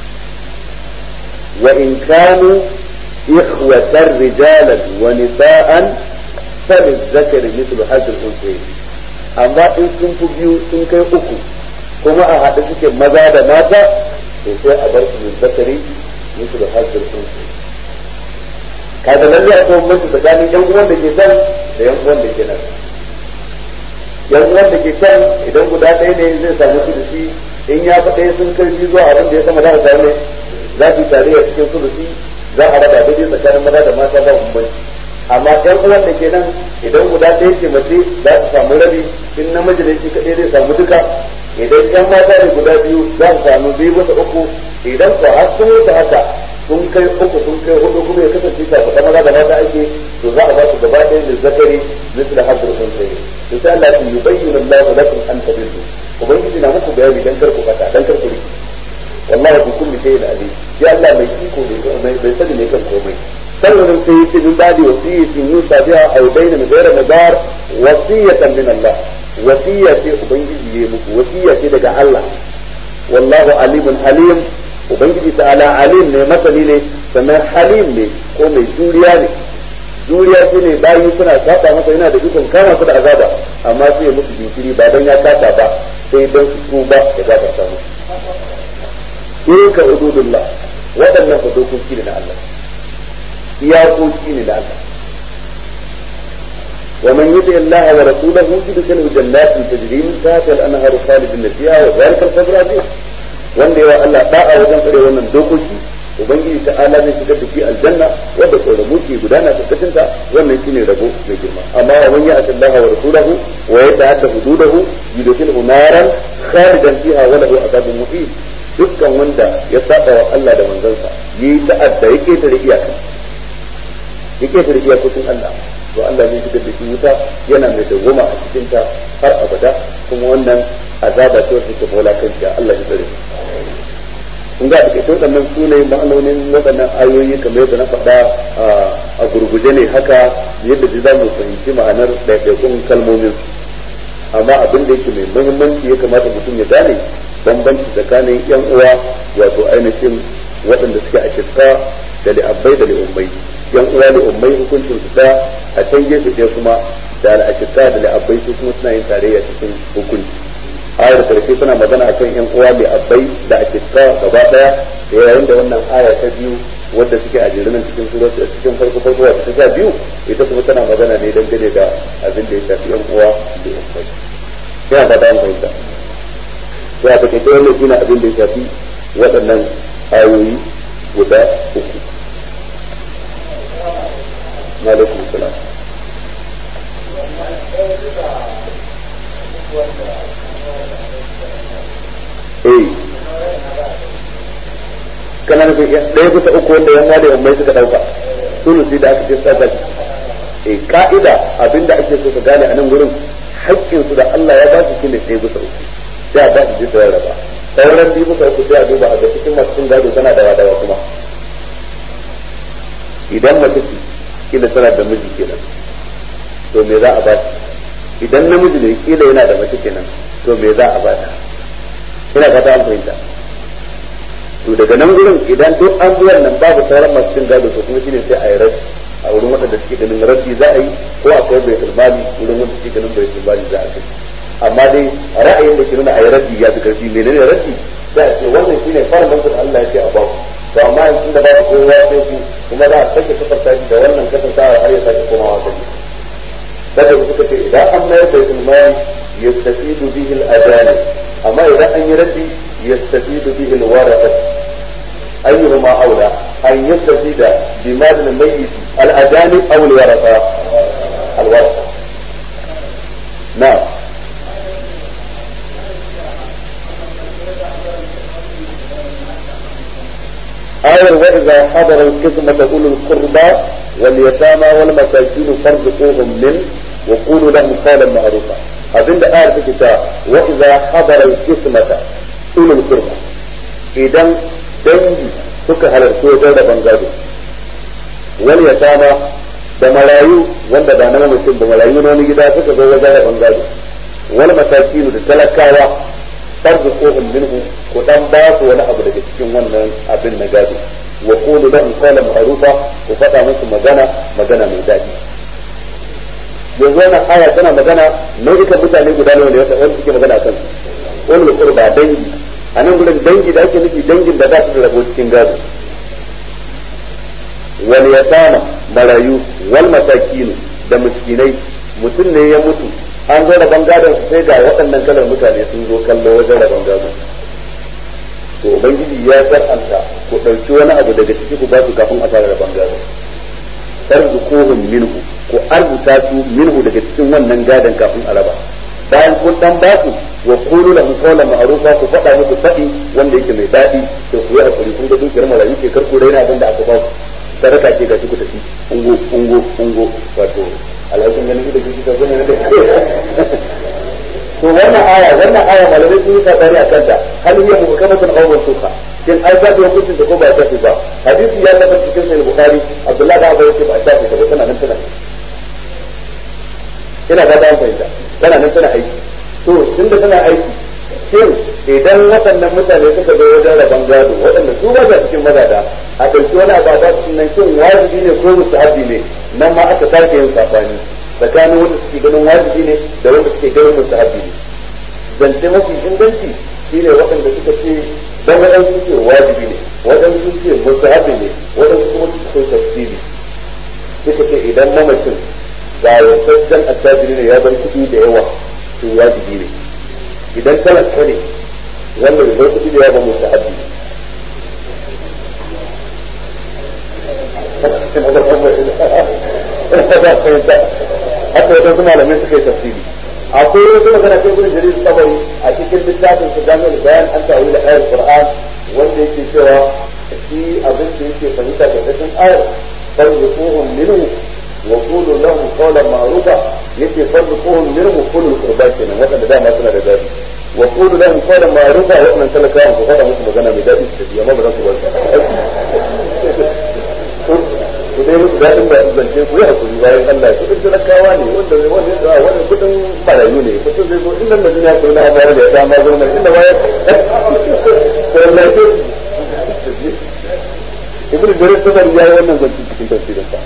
وإن كانوا إخوة رجالا ونساء فللذكر مثل حظ الأنثيين أما إن كنت بيو إن كي أكو كما أحد سكي مزا دا ماتا وسي أبرك من ذكري مثل حظ الأنثيين kada lalle a tsohon mutu tsakanin yan uwan da ke can da yan uwan da ke nan yan uwan da ke can idan guda ɗaya ne zai samu su da shi in ya faɗa sun karfi zuwa abin da ya sama za a samu za su tare a cikin sulusi za a raba daidai tsakanin maza da mata ba bambanci amma ɗan uwan da ke nan idan guda ɗaya ce mace za su samu rabi in namiji ne shi kaɗai zai samu duka idan ƴan mata ne guda biyu za su samu biyu bisa uku idan ko har sun wuce haka sun kai uku sun kai hudu kuma ya kasance ta faɗa maza da mata ake to za a ba su gaba ɗaya da zakari misal hazzar sun sai to sai Allah ya yubayyana Allah lakum an tabillu ubangiji na muku bayani dan kar ku fata dan kar ku riki wallahi bi kulli shay'in alim ya Allah mai iko ne bai sani ne kan komai sannan sai yace min badi wasiyatin yusa biha aw bayna min ghayri madar wasiyatan min Allah wasiya ce ubangiji yayi muku wasiya ce daga Allah wallahu alimun halim ubangiji ta'ala alim ne masani ne sannan halim ne ko mai juriya ne juriya shi ne bayi suna saba masa yana da ikon kama su da azaba amma sai ya musu jinkiri ba dan ya saba ba sai dan su tuba ya gafarta musu tilka hududullah waɗannan fa dokoki ne na Allah iyakoki ne na Allah ومن يطع الله ورسوله يدخله جنات تجري من تحتها الانهار خالدين فيها وذلك الفوز العظيم wanda yawa Allah da'a wajen tsare wannan dokoki ubangiji ta ala zai shigar da shi aljanna wanda koramu ke gudana karkashin ta wannan shine rabo mai girma amma wa man ya'ti Allah wa rasulahu wa yata'adda hududahu yudkhilhu naran khalidan fiha wa lahu adhabun muhin dukkan wanda ya saba wa Allah da manzansa yi ta'adda ya ketare iyaka ya ketare iyakokin Allah to Allah zai shigar da shi wuta yana mai dawwama a cikin ta har abada kuma wannan azaba ce wacce take bola kanta Allah ya tsare kun ga take to sannan su ne ma'anonin waɗannan ayoyi kamar yadda na faɗa a gurguje ne haka yadda zai zamu fahimci ma'anar ɗaiɗaikun kalmomin amma abin da yake mai muhimmanci ya kamata mutum ya gane bambanci tsakanin yan uwa wato ainihin waɗanda suke a shirka da li'abbai da li'ummai yan uwa li'ummai hukuncin su da a can gefe ɗaya kuma da al'ashirka da li'abbai su kuma suna yin tarayya cikin hukunci ayar karshe tana magana akan yan uwa li'abbai da ashirka gaba ɗaya da yayin da wannan aya ta biyu wadda suke a jirinan cikin surat cikin farko farko wata ta biyu ita kuma tana magana ne dangane da abin da ya shafi yan uwa li'abbai yana fata an fahimta to a take wannan shine abin da ya shafi waɗannan ayoyi guda uku alaikum salam eh kana nufin ɗaya bisa uku wanda yan wale ummai suka ɗauka sulusi da aka ce tsaka eh ka'ida abinda ake so ka gane a nan gurin haƙƙinsu da Allah ya ba su shine ɗaya bisa uku sai a ba su bisa raba sauran biyu muka uku sai a duba a ga cikin masu cin gado tana da wadawa kuma idan mace ce kila tana da miji kenan to me za a ba ta idan namiji ne kila yana da mace kenan to me za a ba ta ina fata an fahimta to daga nan gurin idan duk an bi wannan babu sauran masu cin gado to kuma shine sai a yi rashi a wurin waɗanda suke ganin rashi za a yi ko akwai baitul mali wurin wanda suke ganin baitul mali za a kai amma dai ra'ayin da ke nuna a yi raddi ya fi karfi menene raddi za a ce wannan shine fara da Allah ya ce a baku to amma yanzu da babu kowa sai ku kuma za a sake kafarta shi da wannan kasantawa har ya sake komawa gari daga su suka ce idan an mayar da ilmani yastafidu bihi al-adani amma idan an yi raddi yastafidu bihi al-warasa ayyuhuma aula an yastafida bimal al-mayyit al-adani aw al-warasa al-warasa na'am آية وإذا حضر القسمة أولو القربى واليتامى والمساكين فارزقوهم منه وقولوا لهم قولا معروفا abin da ayar take ta wa idza hadara al-qismata ulul qurba idan dangi suka halarci wajen da bangado wal yatama da marayu wanda ba na mutum da marayu na wani gida suka zo wajen da bangado wal masakin da talakawa tarzuquhum minhu ko dan ba su wani abu daga cikin wannan abin na gado wa qulu lahum qawlan ma'rufa ku faɗa musu magana magana mai daɗi yanzu wannan aya tana magana nau'ikan mutane guda nawa ne wanda suke magana kan wani qurba dangi a nan gurin dangi da ake nufi dangin da za su rabo cikin gado wal yatama marayu wal masakin da miskinai mutum ne ya mutu an zo rabon gadon su sai ga waɗannan kalar mutane sun zo kallo wajen rabon gado to ubangiji ya sar'anta ku ɗauki wani abu daga ciki ku ba su kafin a fara rabon gado tarzuquhum minhu ku arzuta su minhu daga cikin wannan gadon kafin a raba bayan kun dan ba su wa qulu lahum qawlan ma'rufa ku faɗa musu faɗi wanda yake mai daɗi to ku yi hakuri kun ga dukiyar marayu ke karku raina abin da aka ba ku sadaka ce ga ku tafi ungo ungo ungo wato alhakin ganin da kike ka gane da to wannan aya wannan aya malamai sun yi sabani a kanta hal hiya muhkamatun aw mansuha kin ai ba da hukuncin da ko ba ta ba hadisi ya tabbata cikin sahih bukhari abdullahi da abu yake ba ta ta ba tana nan tana ina ga dan fahimta tana nan tana aiki to tunda tana aiki shin idan waɗannan mutane suka zo wajen rabon gado waɗanda su ba cikin mazada a ɗauki wani abu ba su nan shin wajibi ne ko mustahabi ne nan ma aka sake yin sabani tsakanin wanda suke ganin wajibi ne da wanda suke ganin mustahabi ne zance mafi inganci shine waɗanda suka ce dan waɗansu ce wajibi ne waɗansu ce mustahabi ne waɗansu kuma suka kai tafsiri suka ce idan mamacin ga yantaccen attajiri ne ya bar kuɗi da yawa to wajibi ne idan talaka ne wanda bai bar kuɗi da yawa ba mustahabi ne haka wadansu malamai suka yi tafsiri akwai wasu magana sai ibn jarir tabari a cikin littafin su jami'ul bayan an ta'awil ayat qur'an wanda yake cewa shi abin da yake fahimta da cikin ayar farzuquhum minhu wa qulu lahum qawlan ma'rufa yake farzuquhum minhu kullu qurba kenan wanda dama suna da dadi wa qulu lahum qawlan ma'rufa wa wannan talakawa ku faɗa musu magana mai dadi su amma ba za su bar ku dai musu daɗin da zance ku yi hakuri bayan Allah kudin talakawa ne wanda wani wani kudin marayu ne kudin zai zo inda da duniya ko na bayar da ya ma zo nan inda bayar ko Allah ce ibn jarir sadar ya yi wannan zance cikin tafsirin sa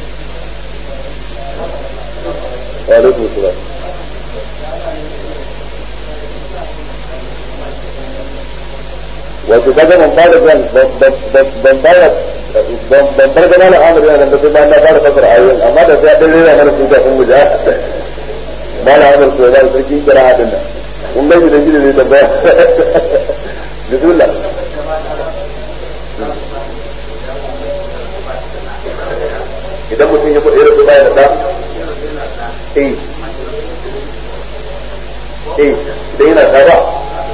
wa alaikum salam wato kaga ban fara ban fara ban bar gana na amur yana da sai bayan na fara fasara ayoyin amma da sai dan rera mana sun kafin mu ja ba na amur ko da sarki kira hadin nan kun ga gidan gidan ne da ba bismillah idan mutum ya kuɗe rasu baya da ɗa eh eh idan yana ta ba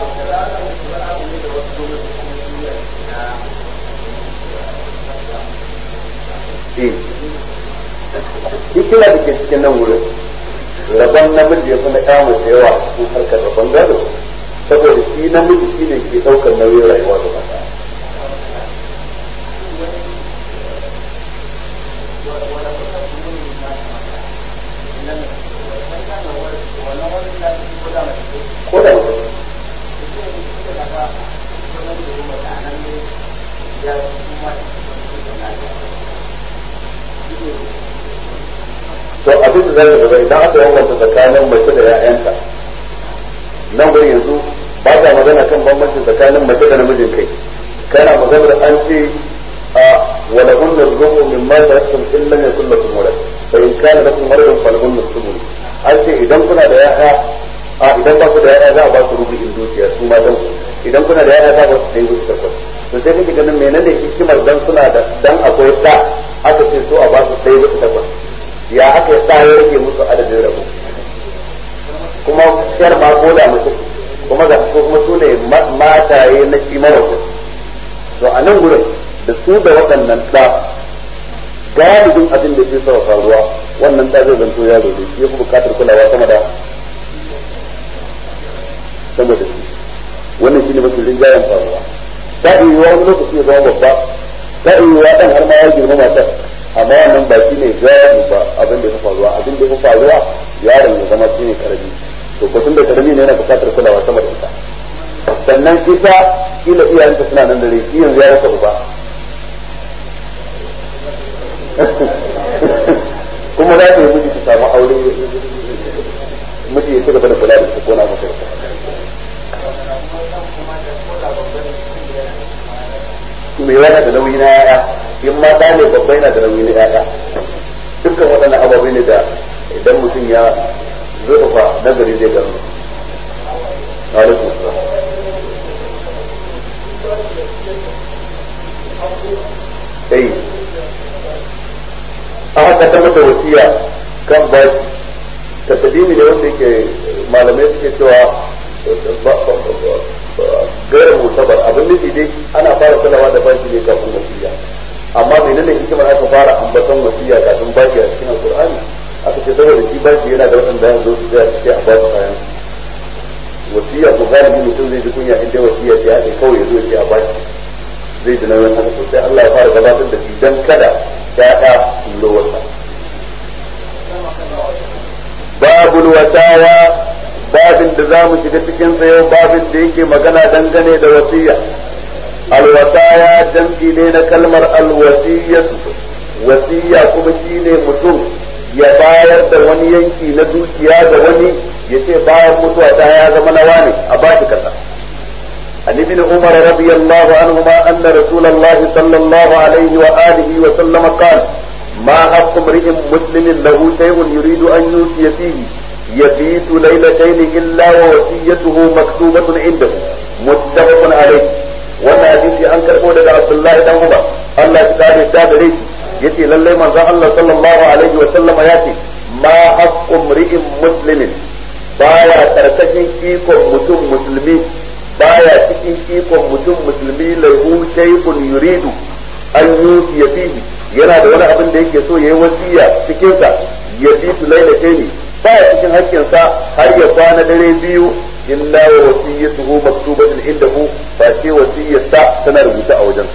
hikima da ke cikin nan wurin rabon namiji ya fi na kama da yawa cikin harkar rabon gado saboda shi namiji shi ne ke ɗaukar nauyin rayuwa da mata ko da mutum to abin da zai gaba idan aka bambanta tsakanin mace da ƴaƴanta nan gurin yanzu ba ta magana kan bambanci tsakanin mace da namijin kai kana magana da an ce a wala hunna rubu min ma taraktum in lam yakul lakum walad fa in kana lakum waladun falahunna thumul an ce idan kuna da ƴaƴa a idan ba ku da ƴaƴa za a ba ku rubu'in dukiya su ma dan idan kuna da ƴaƴa za a ba su dai gudu takwas to sai kake ganin menene hikimar dan suna da dan akwai da aka ce so a ba su dai gudu takwas ya aka sa ya rage musu adadin rabo kuma shiyar ma ko da mutum kuma ga ko kuma su ne mataye na kimar wasu to a nan gurin da su da waɗannan ɗa galibin abin da ke sa faruwa wannan ɗa zai zanto yaro ne shi ya fi buƙatar kulawa sama da sama da shi wannan shi ne mafi rinjayen faruwa ta iya wani lokaci ya zama babba ta iya ɗan har ma ya girma matar amma wannan ba shi ne gani ba abin da ya faruwa abin da ya faruwa yaron ya zama shi ne karami to ko tun da karami ne yana bukatar kulawa sama da ita sannan ita kila iyayenta suna nan da rai shi yanzu ya rasa uba kuma za ta yi miji ta samu aure miji ya ci gaba da kula da su ko na masa mai yana da nauyi na yaya in ma da ne babba yana da nauyi na yaya dukkan waɗannan ababe ne da idan mutum ya zurfa nazari zai gano alaikum salam sai a haka ta mata wasiya kan baki ta tadimi da wanda yake malamai suke cewa gairar mutabar abin nufi dai ana fara kulawa da baki ne kafin wasiya amma menene hikimar aka fara ambaton wasiya kafin baki a cikin alqur'ani aka ce saboda shi baki yana da waɗanda ya zo su tsaya cike a ba su kayan wasiya ko galibi mutum zai ji kunya inda wasiya ce ake kawai ya zo ya ce a baki zai ji nauyin haka sosai Allah ya fara gabatar da shi dan kada ya'ya su wasa babul wasaya babin da za mu shiga cikin sa yau babin da yake magana dangane da wasiya alwasaya jam'i ne na kalmar alwasiyatu wasiya kuma shine mutum ya bayar da wani yanki na dukiya da wani ya ce bayan mutuwa ta ya zama na wani a ba shi kaza عن ابن عمر رضي الله عنهما أن رسول الله صلى الله عليه وآله وسلم قال ما حق امرئ مسلم له شيء يريد أن يوصي فيه يبيت ليلتين إلا ووصيته مكتوبة عنده متفق عليه wannan hadisi an karɓo daga Abdullahi dan Umar Allah ya kare ta gare shi yace lallai manzon Allah sallallahu alaihi wa sallama ya ce ma haqqu mri'in muslimin baya karkashin ikon mutum musulmi baya cikin ikon mutum musulmi lahu shay'un yuridu an yusiya fihi yana da wani abin da yake so yayi wasiya cikin sa ya bi su laila ne baya cikin hakkin sa har ya kwana dare biyu illa wa wasiyatuhu maktubatun indahu fa ce wasiyarsa tana rubuta a wajensa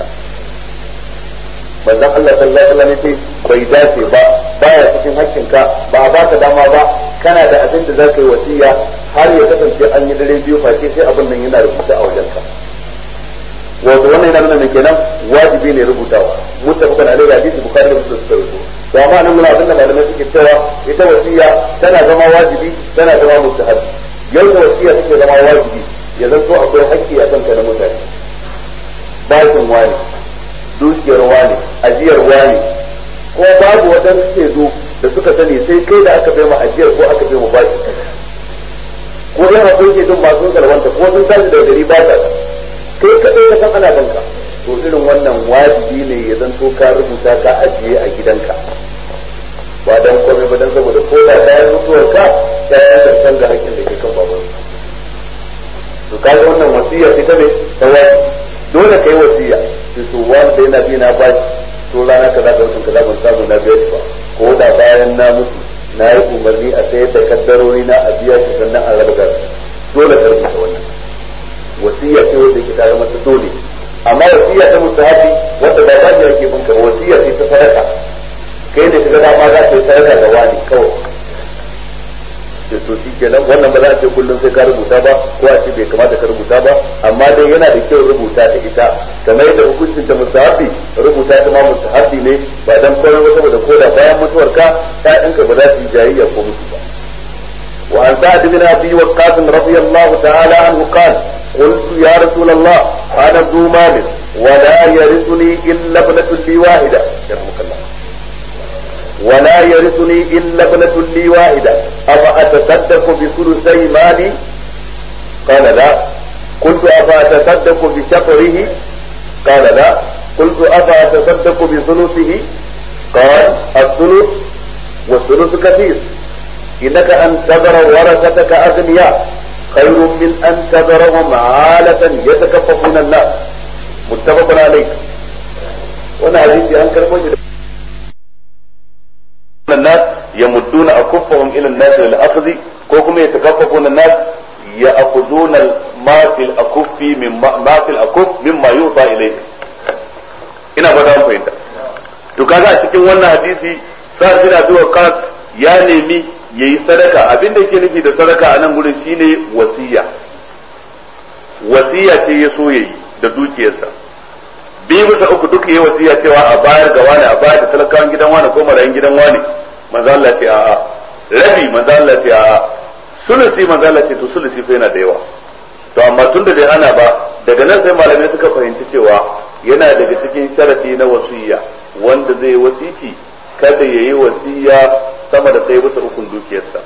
manzon Allah sallallahu alaihi wasallam yace bai dace ba baya cikin hakkinka ba a baka dama ba kana da abin da zaka yi wasiya har ya kasance an yi dare biyu face sai abin nan yana rubuta a wajenka wato wannan yana nuna mai kenan wajibi ne rubutawa muttafaqan alaihi hadisi bukhari da muslim suka rubuta to amma nan muna abin da malamai suke cewa ita wasiya tana zama wajibi tana zama mustahabi yau da wasiya take zama wajibi ya zanto akwai hakki a kanka na mutane bashin wani dukiyar wani ajiyar wani ko babu waɗansu shaidu da suka sani sai kai da aka bai ma ajiyar ko aka bai ma bashi ko yan akwai shaidun masu salwanta ko sun tashi da gari ba ta kai kaɗai ka san ana banka to irin wannan wajibi ne ya zanto ka rubuta ka ajiye a gidanka ba dan komai ba dan saboda ko da bayan mutuwar ka ya yi san ga hakkin da ke kan baban to kaga wannan wasiya ce ta ne ta wajibi dole kai wasiya sai to wanda yana bi na bashi to rana kaza da watan kaza ban samu na biya shi ba ko da bayan na mutu na yi umarni a sayar da kaddarori na a biya shi sannan a raba gari dole ka rubuta wannan wasiya ce wanda ke tare masa dole amma wasiya ta mustahabi wanda ba ba shi yake binka wasiya ce ta sadaka kai ne kaga dama za ka yi sadaka ga wani kawai sai to shi kenan wannan ba za a ce kullum sai ka rubuta ba ko a ce bai kamata ka rubuta ba amma dai yana da kyau rubuta ta ita kamar yadda hukuncin ta mustahabi rubuta ta ma mustahabi ne ba dan komai ba saboda ko da bayan mutuwar ka ƴaƴanka ba za su yi jayayya ko mutu ba wa an sa'ad bin abi waqqas radiyallahu ta'ala anhu qala قلت يا رسول الله انا ذو مال ولا يرثني الا ابنة لي واحدة يرحمك الله ولا يرثني إلا ابنة لي واحدة أفأتصدق بثلثي مالي قال لا قلت أفأتصدق بشطره قال لا قلت أفأتصدق بثلثه قال الثلث والثلث كثير إنك أن تذر ورثتك أغنياء خير من أن تذرهم عالة يتكففون الناس متفق عليه وانا حديثي أنكر موجود الناس يمدون أكفهم إلى الناس للأخذ كوكم يتكففون الناس يأخذون ما في الأكف مما ما في الأكف مما يعطى إليه ina fata an fahimta to kaga a cikin wannan hadisi sa shi da zuwa kas ya nemi yayi sadaka abin da yake nufi da sadaka a nan gurin shine wasiya wasiya ce ya so yayi da dukiyarsa biyu bisa uku duk yi wasiya cewa a bayar ga wani a bayar da talakawan gidan wani ko marayin gidan wani manzo Allah ce a'a rabi manzo Allah ce a'a sulusi manzo Allah ce to sulusi fa yana da yawa to amma tun da bai hana ba daga nan sai malamai suka fahimci cewa yana daga cikin sharafi na wasiya wanda zai wasici kada ya yi wasiya sama da ɗaya bisa ukun dukiyarsa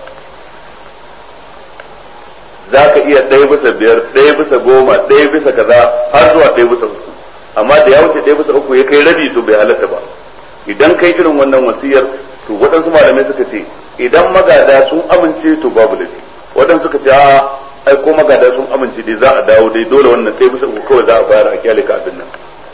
za ka iya ɗaya bisa biyar ɗaya bisa goma ɗaya bisa kaza har zuwa ɗaya bisa uku amma da ya wuce ɗaya bisa uku ya kai rabi to bai halatta ba idan kai irin wannan wasiyar to waɗansu malamai suka ce idan magada sun amince to babu laifi waɗansu suka ce a ai ko magada sun amince dai za a dawo dai dole wannan ɗaya bisa uku kawai za a bayar a kyale ka abin nan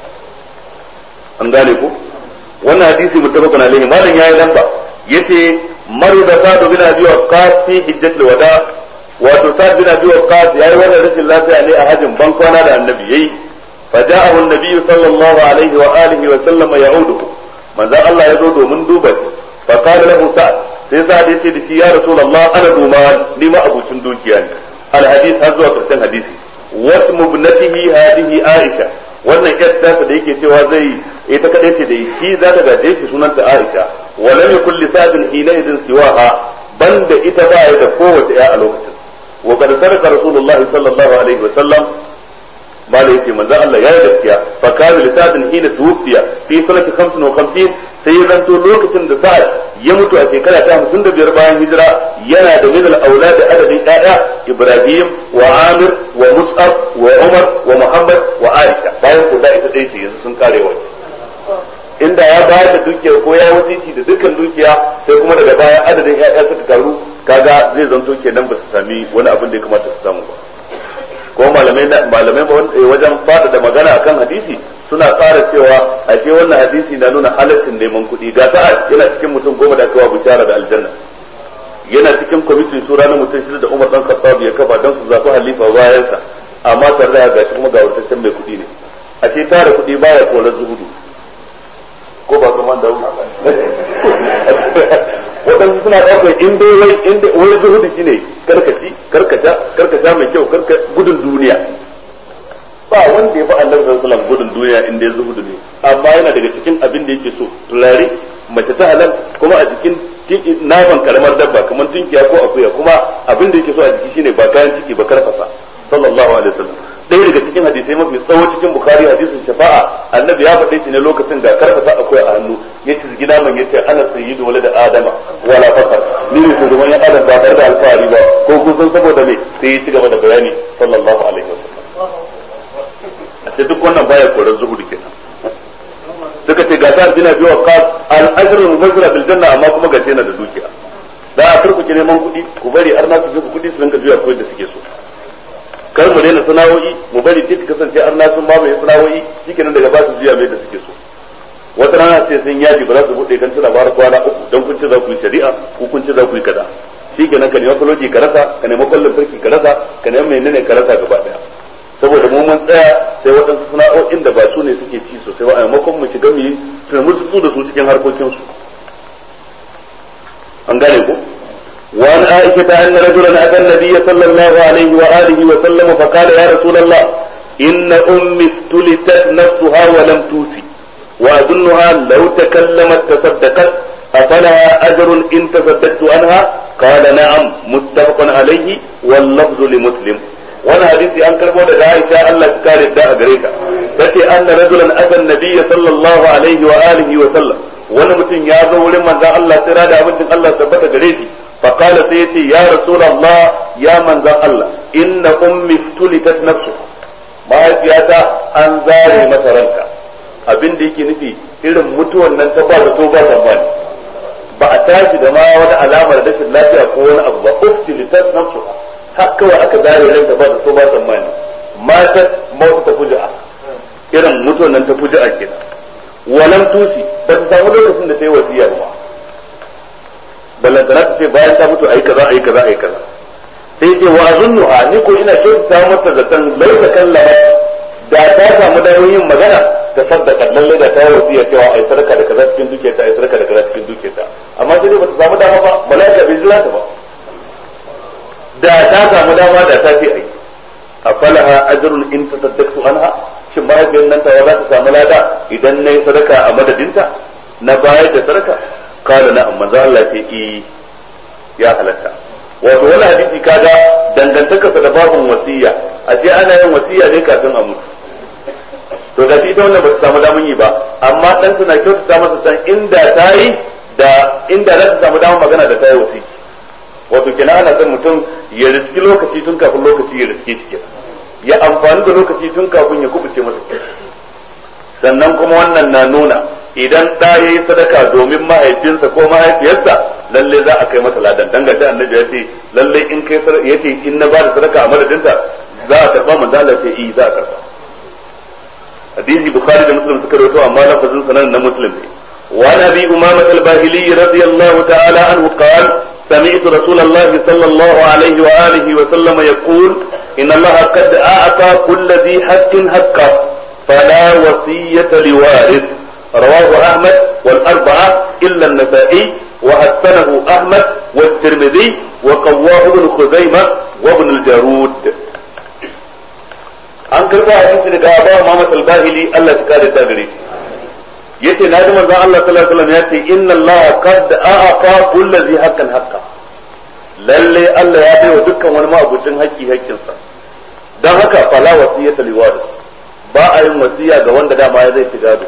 an gane ko wannan hadisi muttafaqun alaihi malam yayi lamba yace maru da sa'd bin abi waqqas fi hijjatul wada wato sa'd bin abi waqqas yayi wannan rashin lafiya ne a hajjin ban kwana da annabi yayi فجاءه النبي صلى الله عليه وآله وسلم يعوده من ذا الله يزود من دوبة فقال له سعد sai za da yace da shi ya rasulullah ana duma ni ma abucin dukiya ne alhadith har zuwa karshen hadisi wasu mubnatihi hadihi aisha wannan yar tasa da yake cewa zai ita kadai ce da shi za ta gaje shi sunanta aisha wa lam yakul li sa'din hina idin siwaha banda ita ba ya da kowace ya a lokacin wa qad sarqa rasulullahi sallallahu alaihi wa sallam bala yace manzo Allah ya yi gaskiya fa kana lisadin hina tuwfiya fi sanati 55 sai ya zanto lokacin da sa'ad ya mutu a shekara ta 55 bayan hijira yana da min al-aulad adadin ƴaƴa Ibrahim wa Amir wa Mus'ab wa Umar wa Muhammad wa Aisha bayan ku da ita dai ce yanzu sun kare wa inda ya bayar da dukiya ko ya wasiki da dukkan dukiya sai kuma daga baya adadin ƴaƴa suka karu kaga zai zanto kenan ba su sami wani abin da ya kamata su samu ba ko malamai malamai wajen fada da magana akan hadisi suna tsara cewa ashe wannan hadisi na nuna halaccin neman kuɗi ga sa'ad yana cikin mutum goma da aka wa bishara da aljanna yana cikin kwamitin shura na mutum shida da Umar dan Khattab ya kafa don su zafi halifa bayansa amma tare da gashi kuma ga wurtaccen mai kuɗi ne ashe tara kuɗi baya korar zuhudu ko ba kuma da waɗansu suna ɗaukar in dai wai in dai wai zuhudu shine karkaci karkasha karkasha mai kyau karka gudun duniya ba wanda ya fi Allah sallallahu alaihi gudun duniya in dai zuhudu ne amma yana daga cikin abin da yake so turare mace ta halal kuma a jikin naman karamar dabba kamar tunkiya ko akuya kuma abin da yake so a jiki shine ba kayan ciki ba karfasa sallallahu alaihi wasallam ɗaya daga cikin hadisai mafi tsawo cikin bukari hadisin shafa'a annabi ya faɗe shi ne lokacin da karfasa akwai a hannu ya ci gina man ya ce ana sayyidu wala da adama wala fakar ni ne shugaban yan adam ba tare da alfahari ba ko kun san saboda me sai ya ci gaba da bayani sallallahu alaihi wasallam a ce duk wannan baya koran zuhudu kenan suka ce ga sa'ad bin abi waqqas al-ajr al-mubashir bil janna amma kuma ga yana da dukiya da a turku ki neman kuɗi ku bari arna su ku kuɗi su rinka juya ko da suke so kar mu daina sana'o'i mu bari duk kasance arna sun ba mai sana'o'i shikenan daga ba su juya mai da suke so wata rana sai sun yaji ba za su buɗe kan tana bara kwana uku don kun ce za ku yi shari'a ko kun ce za ku yi kaza shikenan ka nemi kwaloji ka rasa ka nemi kwallon farki ka rasa ka nemi menene ka rasa gaba daya saboda mu mun tsaya sai waɗansu sana'o'in da ba su ne suke ci sosai ba a maimakon mu shiga mu yi su da su cikin harkokinsu an gane ko وعن عائشة أن رجلا أتى النبي صلى الله عليه وآله وسلم فقال يا رسول الله إن أمي افتلتت نفسها ولم توسي وأظنها لو تكلمت تصدقت أفلها أجر إن تصدقت عنها قال نعم متفق عليه واللفظ لمسلم wani hadisi an karbo daga Aisha Allah ta kare da a gare ta tace anna rajulan atan nabiyya sallallahu alaihi wa alihi wa sallam wani mutum ya zo wurin manzon Allah sai da abincin Allah tabbata gare shi fa qala sai yace ya rasulullah ya manzon Allah inna ummi tulitat nafsu mahaifiyata an zare mata ranka abin da yake nufi irin mutuwan nan ta ba da to ba zamani ba a tashi da ma wani alamar rashin lafiya ko wani abu ba uftilitat nafsu har kawai aka zare ranta ba da so ba tsammani matat mautu ta fuja'a irin mutuwan nan ta fuja'a kenan walam tusi ba ta samu lokacin da ta yi wasiya ba ballantana ta ce bayan ta mutu ayi kaza ayi kaza ayi kaza sai ce wa azunnuha ni ko ina kyautata mata zaton lau ta kallama da ta samu damar yin magana ta saddaka lalle da ta yi wasiya cewa ai sadaka da kaza cikin dukiyarta ai sadaka da kaza cikin dukiyarta amma sai dai bata samu dama ba mala'ika bai jira ta ba da ta samu dama da ta ce ai a falaha ajrun in tasaddaqtu anha shin mahaifiyar nan ta za ta samu lada idan nayi sadaka a madadinta na bayar da sadaka kala na amma za Allah ce i ya halatta wato wani hadisi kaga dangantaka da babun wasiya ashe ana yin wasiya ne kafin a mutu to da ita wannan ba ta samu damun yi ba amma dan suna kyautata masa san inda ta yi da inda za ta samu damar magana da ta yi wasiki wato kenan ana son mutum ya riski lokaci tun kafin lokaci ya riske shi kenan ya amfani da lokaci tun kafin ya kubuce masa kenan sannan kuma wannan na nuna idan ɗa ya yi sadaka domin mahaifinsa ko mahaifiyarsa lalle za a kai masa ladan dan gashi annabi ya ce lalle in kai ya ce in na ba da sadaka a madadinta za a karba manzo Allah ce eh za a karba hadisi bukhari da muslim suka rawaito amma lafazin sanan na muslim ne وعن ابي امامه الباهلي رضي الله تعالى عنه قال سمعت رسول الله صلى الله عليه وآله وسلم يقول إن الله قد أعطى كل ذي حق حقه فلا وصية لوارث رواه أحمد والأربعة إلا النسائي وحسنه أحمد والترمذي وقواه ابن خزيمة وابن الجارود an karɓo hadisi daga Abu Muhammad al-Bahili Allah ya kare ta gare shi yace na ji manzon Allah sallallahu alaihi wasallam yace inna Allah qad a'aqa kulli dhi haqqan haqqa lalle Allah ya bai wa dukkan wani ma'abucin haƙƙi haƙƙinsa dan haka fala wasiyata li waris ba a yin wasiya ga wanda dama ya zai ci gado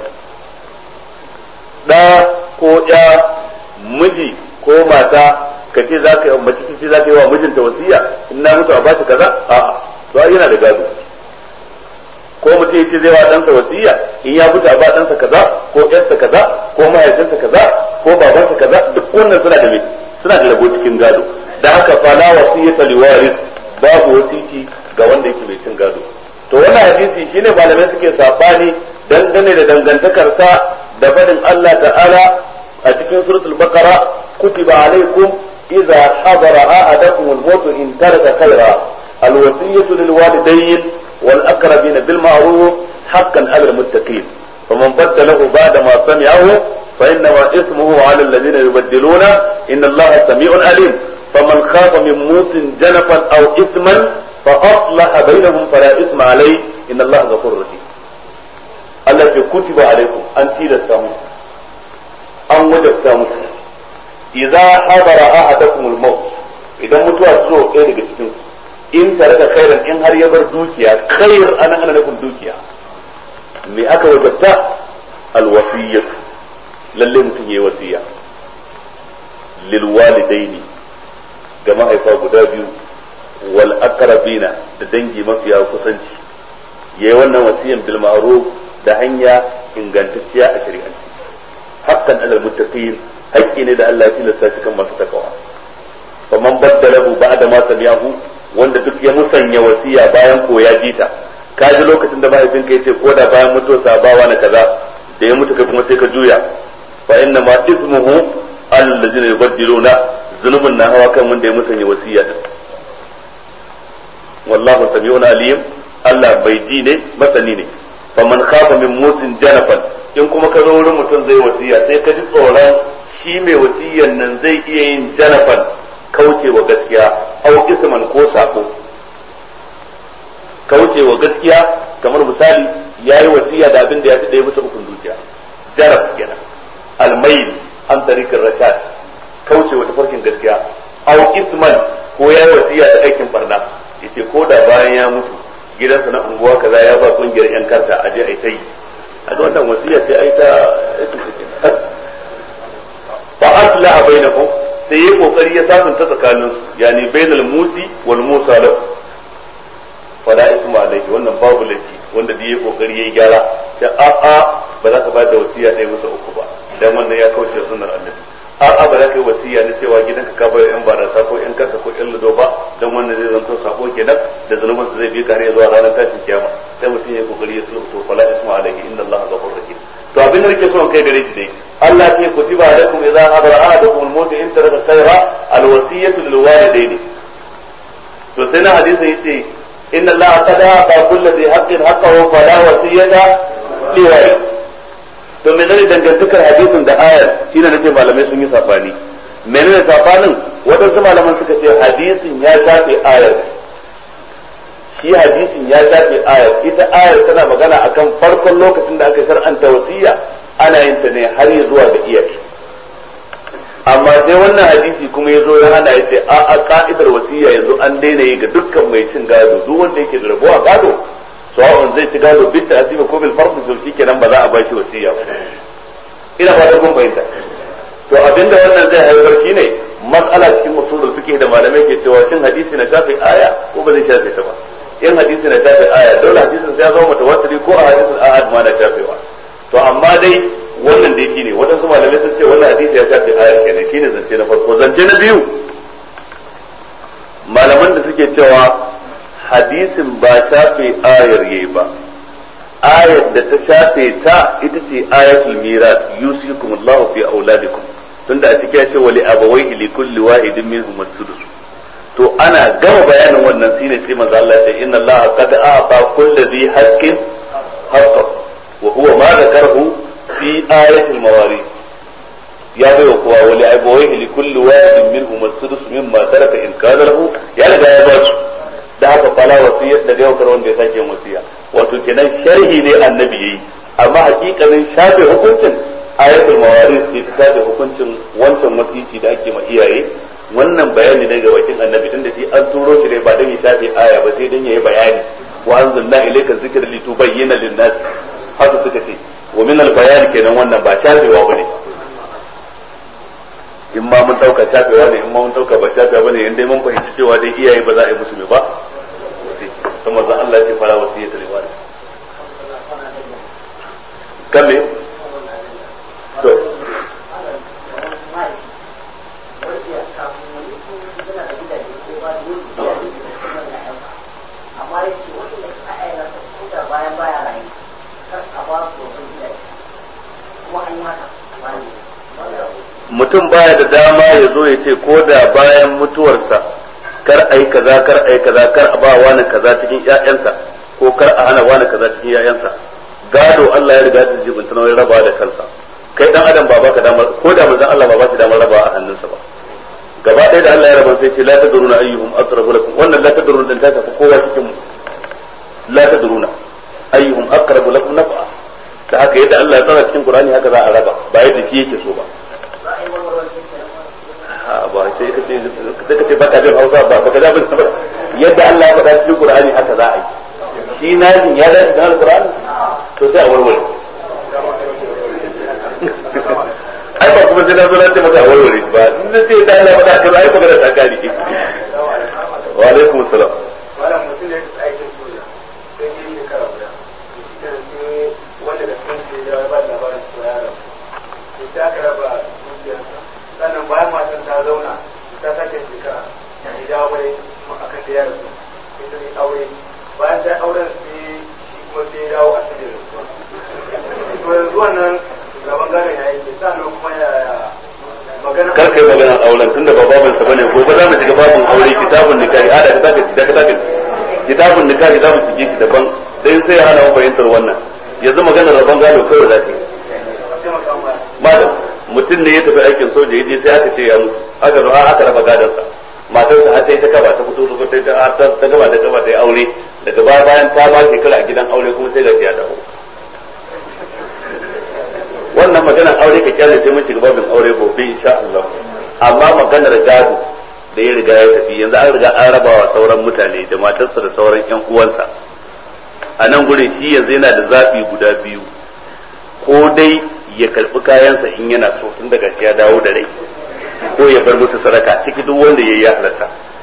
da ko ya miji ko mata ka ce za ka yi mace ce za ka yi wa mijinta wasiya in na mutu a bashi kaza a'a to yana da gado ko mutum ya ce zai wa ɗansa wasiya in ya mutu a ba ɗansa kaza ko ƴarsa kaza ko mahaifinsa kaza ko babansa kaza duk wannan suna da me suna da rabo cikin gado da haka fala wasiyata liwaris babu wasiki ga wanda yake mai cin gado to wannan hadisi shine malamai suke sabani dangane da dangantakarsa da fadin Allah ta'ala a cikin suratul baqara kutiba alaikum idza hadara ahadakum al-maut in taraka khayra al-wasiyatu lil walidayn wal aqrabin bil ma'ruf haqqan 'ala al-muttaqin faman badalahu ba'da ma sami'ahu fa innama ismuhu 'ala alladhina yubaddiluna inna Allaha sami'un 'alim faman khafa min mutin janafan aw ithman fa aslaha bainahum fala ithma alayhi inna Allaha ghafurur rahim Allah ke kutiba alaikum an tilasta muku an wajabta muku idza hadara ahadakum al-maut idan mutuwa ta zo ɗaya daga cikin in tare da khairan in har ya bar dukiya khair ana ana nufin dukiya me aka wajabta al-wasiyyah lalle mutum yayi wasiya lil walidaini ga mahaifa guda biyu wal aqrabina da dangi mafiya kusanci yayi wannan wasiyan bil ma'ruf da hanya ingantacciya a shari'anci hakan alal muttaqin haƙƙi ne da Allah ya tilasta shi kan masu takawa faman baddalahu ba'da ma sami'ahu wanda duk ya musanya wasiya bayan ko ya jita ka ji lokacin da mahaifinka ya ce ko da bayan mutuwa sabawa na kaza da ya mutu kai kuma sai ka juya fa inna ma ismuhu allazina yubaddiluna zunubun na hawa kan wanda ya musanya wasiya din wallahu sami'un alim Allah bai ji ne masani ne faman khafa min mutin janafan in kuma ka zo wurin mutum zai wasiya sai ka ji tsoron shi mai wasiyan nan zai iya yin janafan kaucewa gaskiya au isman ko sako kaucewa gaskiya kamar misali ya yi wasiya da abin da ya fi ɗaya bisa ukun dukiya jaraf kenan almail an tarikin rashad kaucewa tafarkin gaskiya au isman ko ya yi wasiya da aikin barna yace ko da bayan ya mutu gidansa na unguwa kaza ya ba kungiyar yan karta a je a yi ta yi a ga wannan wasiya sai a yi ta fa aslaha bainakum sai yi kokari ya sasanta tsakanin su yani bainal musi wal musa lahu fala isma alayhi wannan babu laifi wanda da yayi kokari yayi gyara sai a a ba za ka ba da wasiya ɗaya masa uku ba dan wannan ya kauce sunnar annabi a a ba za ka yi wasiya na cewa gidanka ka bayar yan barasa ko yan karka ko yan ludo ba dan wannan zai zanto sako kenan da zanuban sa zai bi ka har zuwa ranar tashin kiyama sai mutum ya kokari ya sulhu to fala isma alayhi inna allaha ghafurur rahim to abin da nake so kai gare shi dai Allah ce kutiba alaikum idza hadara ahadukum al-maut in taraka khayra al-wasiyatu lil walidayni to sai na hadisi yace inna allaha qad ata kulli dhi haqqin haqqahu fala wasiyata li warith to menene dangantakar hadisin da ayar shine nace malamai sun yi safani menene safanin wadansu malaman suka ce hadisin ya shafe ayar shi hadisin ya shafe ayar ita ayar tana magana akan farkon lokacin da aka shar'anta wasiya ana yin ta ne har ya zuwa ga iyaye amma sai wannan hadisi kuma ya zo ya hana ya ce a a ka'idar wasiya yanzu an daina yi ga dukkan mai cin gado duk wanda yake da rabuwa gado sawa'un zai ci gado bit ta'zimi ko bil farq to shikenan ba za a bashi wasiya ba ina fata kun bayyana to abinda wannan zai haifar shine mas'ala cikin usulul fiqh da malamai ke cewa shin hadisi na shafi aya ko ba zai shafe ta ba in hadisi na shafi aya dole hadisin sai ya zama mutawatir ko a hadisin ahad ma na shafewa to amma dai wannan dai shine waɗansu malamai sun ce wannan hadisi ya shafi ayar kenan shine zance na farko zance na biyu malaman da suke cewa hadisin ba shafe ayar yayi ba ayar da ta shafe ta ita ce ayatul miras yusikum Allahu fi auladikum tunda a cikin ya ce wali abawaihi li kulli wahidin minhum as-sudus to ana gama bayanin wannan shine sai manzo Allah ya ce inna Allah qad a'ta kulli dhi haqqin haqqahu wa huwa ma dhakarahu fi ayatil mawarith ya bai wa kowa wali abawaihi li kulli wahidin minhum as-sudus mimma taraka in kana lahu ya riga ya ba su da haka fala wasiyya da ga wanda ya sake wasiya wato kenan sharhi ne annabi yayi amma hakikanin shafe hukuncin ayatul mawaris ce ta shafe hukuncin wancan wasiki da ake ma iyaye wannan bayani ne ga bakin annabi tun da shi an turo shi ne ba dan ya shafe aya ba sai dan yayi bayani wa anzalna ilayka dhikra litubayyana lin-nas haka suka ce wa min al-bayan kenan wannan ba shafewa bane in ma mun dauka shafewa ne in ma mun dauka ba shafewa bane in dai mun fahimci cewa dai iyaye ba za a yi musu ba kuma zan Allah ce fara wasiyyata liwari kan me to mutum baya da dama ya zo ya ce ko da bayan mutuwarsa kar a yi kaza kar a yi kaza kar a ba wani kaza cikin ƴaƴansa ko kar a hana wani kaza cikin ƴaƴansa gado Allah ya riga da jibin tunawai raba da kansa kai dan adam ba baka damar ko da manzon Allah ba ba shi damar raba a hannunsa ba gaba ɗaya da Allah ya raba sai ce la tadruna ayyuhum aqrabu lakum wannan la tadruna din ta tafi kowa cikin mu la tadruna ayyuhum aqrabu lakum naf'a da haka yadda Allah ya tsara cikin Qur'ani haka za a raba ba yadda shi yake so ba ba sai ka ce sai ka ce baka jin Hausa ba baka da bin ba yadda Allah ya faɗa cikin Qur'ani haka za a yi shi najin ya dace da Qur'ani to sai a warware ai ba kuma sai na zo na ce maka warware ba in da ce da Allah faɗa ka ai magana ta kare wa alaikum assalam malam mutum ne ya aikin soja sai ya yi shekara guda sai wanda da sun ce ya ba labarin cewa ya rabu sai aka raba dukiyarsa sannan bayan matan ta zauna ta sake shekara ya dawo mai akan da ya rasu sai ta yi aure bayan ta auren sai shi kuma sai ya dawo a cikin rasuwa to yanzu wannan gaban gadon ya yi sannan kuma ya magana kar kai magana auren tunda ba babin sa bane gobe za mu shiga babin aure kitabun nikahi a da ka saka da ka saka kitabun nikahi za mu shige shi daban dai sai ya hana mu fahimtar wannan yanzu maganar rabon gado kawai za ta yi malam mutum ne ya tafi aikin soja ya je sai aka ce ya mutu aka zo aka raba gadonsa matarsa har sai ta kaba ta fito ta ta ta gaba da gaba ta yi aure daga baya bayan ta ba shekara a gidan aure kuma sai ga ya dawo wannan maganar aure ka kyale sai mun shiga babin aure gobe insha Allah amma maganar gado da ya riga ya tafi yanzu an riga an raba wa sauran mutane da matarsa da sauran yan uwansa a nan gurin shi yanzu yana da zaɓi guda biyu ko dai ya karɓi kayansa in yana so tun daga shi ya dawo da rai ko ya bar musu sadaka ciki duk wanda ya yi ya halatta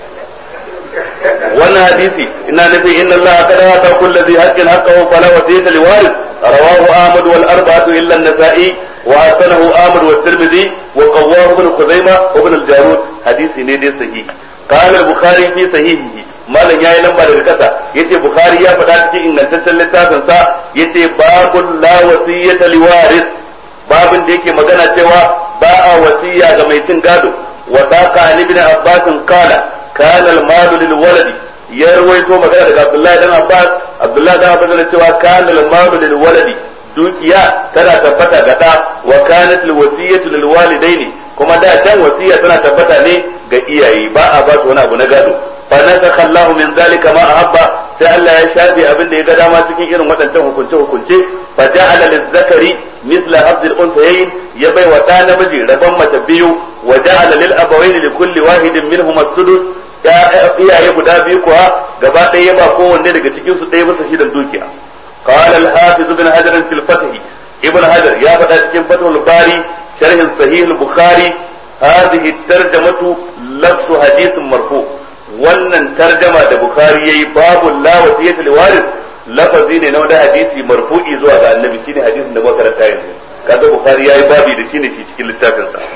wannan hadisi ina nufi inna Allah qad ata kulli dhi haqqin haqqahu fala wasiyata liwaris rawahu Ahmad wal arba'atu illa an-Nasa'i wa hasanahu Ahmad wa Tirmidhi wa qawwahu ibn Khuzaimah wa ibn al-Jarud hadisi ne dai sahihi qala al-Bukhari fi sahihihi malam yayi lamba daga kasa yace Bukhari ya faɗa cikin ingantaccen littafin sa yace babul la wasiyata liwaris babin da yake magana cewa ba a wasiya ga mai cin gado wa saqa ibn Abbas qala kana al-mal lil waladi ya rawaito magana daga Abdullahi dan Abbas Abdullahi dan Abbas yana cewa kana al-mal lil waladi dukiya tana tabbata ga da wa kanat al wasiyatu lil walidaini kuma da can wasiya tana tabbata ne ga iyaye ba a ba su wani abu na gado fa nasakha Allahu min zalika ma ahabba sai Allah ya shafe abin da ya ga dama cikin irin waɗancan hukunce hukunce fa ja'ala lil zakari mithla hadhil unsayayn ya bai wa ɗa namiji rabon mace biyu wa ja'ala lil abawaini li kulli wahidin minhum as-sudus iyaye guda biyu kuwa gaba ɗaya ya ba kowanne daga cikin su ɗaya bisa shidan dukiya قال الحافظ ابن حجر في الفتح ابن حجر يا فتاة cikin فتح الباري شرح صحيح البخاري هذه الترجمة لفظ حديث مرفوع wannan tarjama da bukhari yayi babu la wasiyatu liwaris lafazi ne na wani hadisi marfu'i zuwa ga annabi shine hadisin da muka karanta yanzu kaga bukhari yayi babi da shine shi cikin littafin sa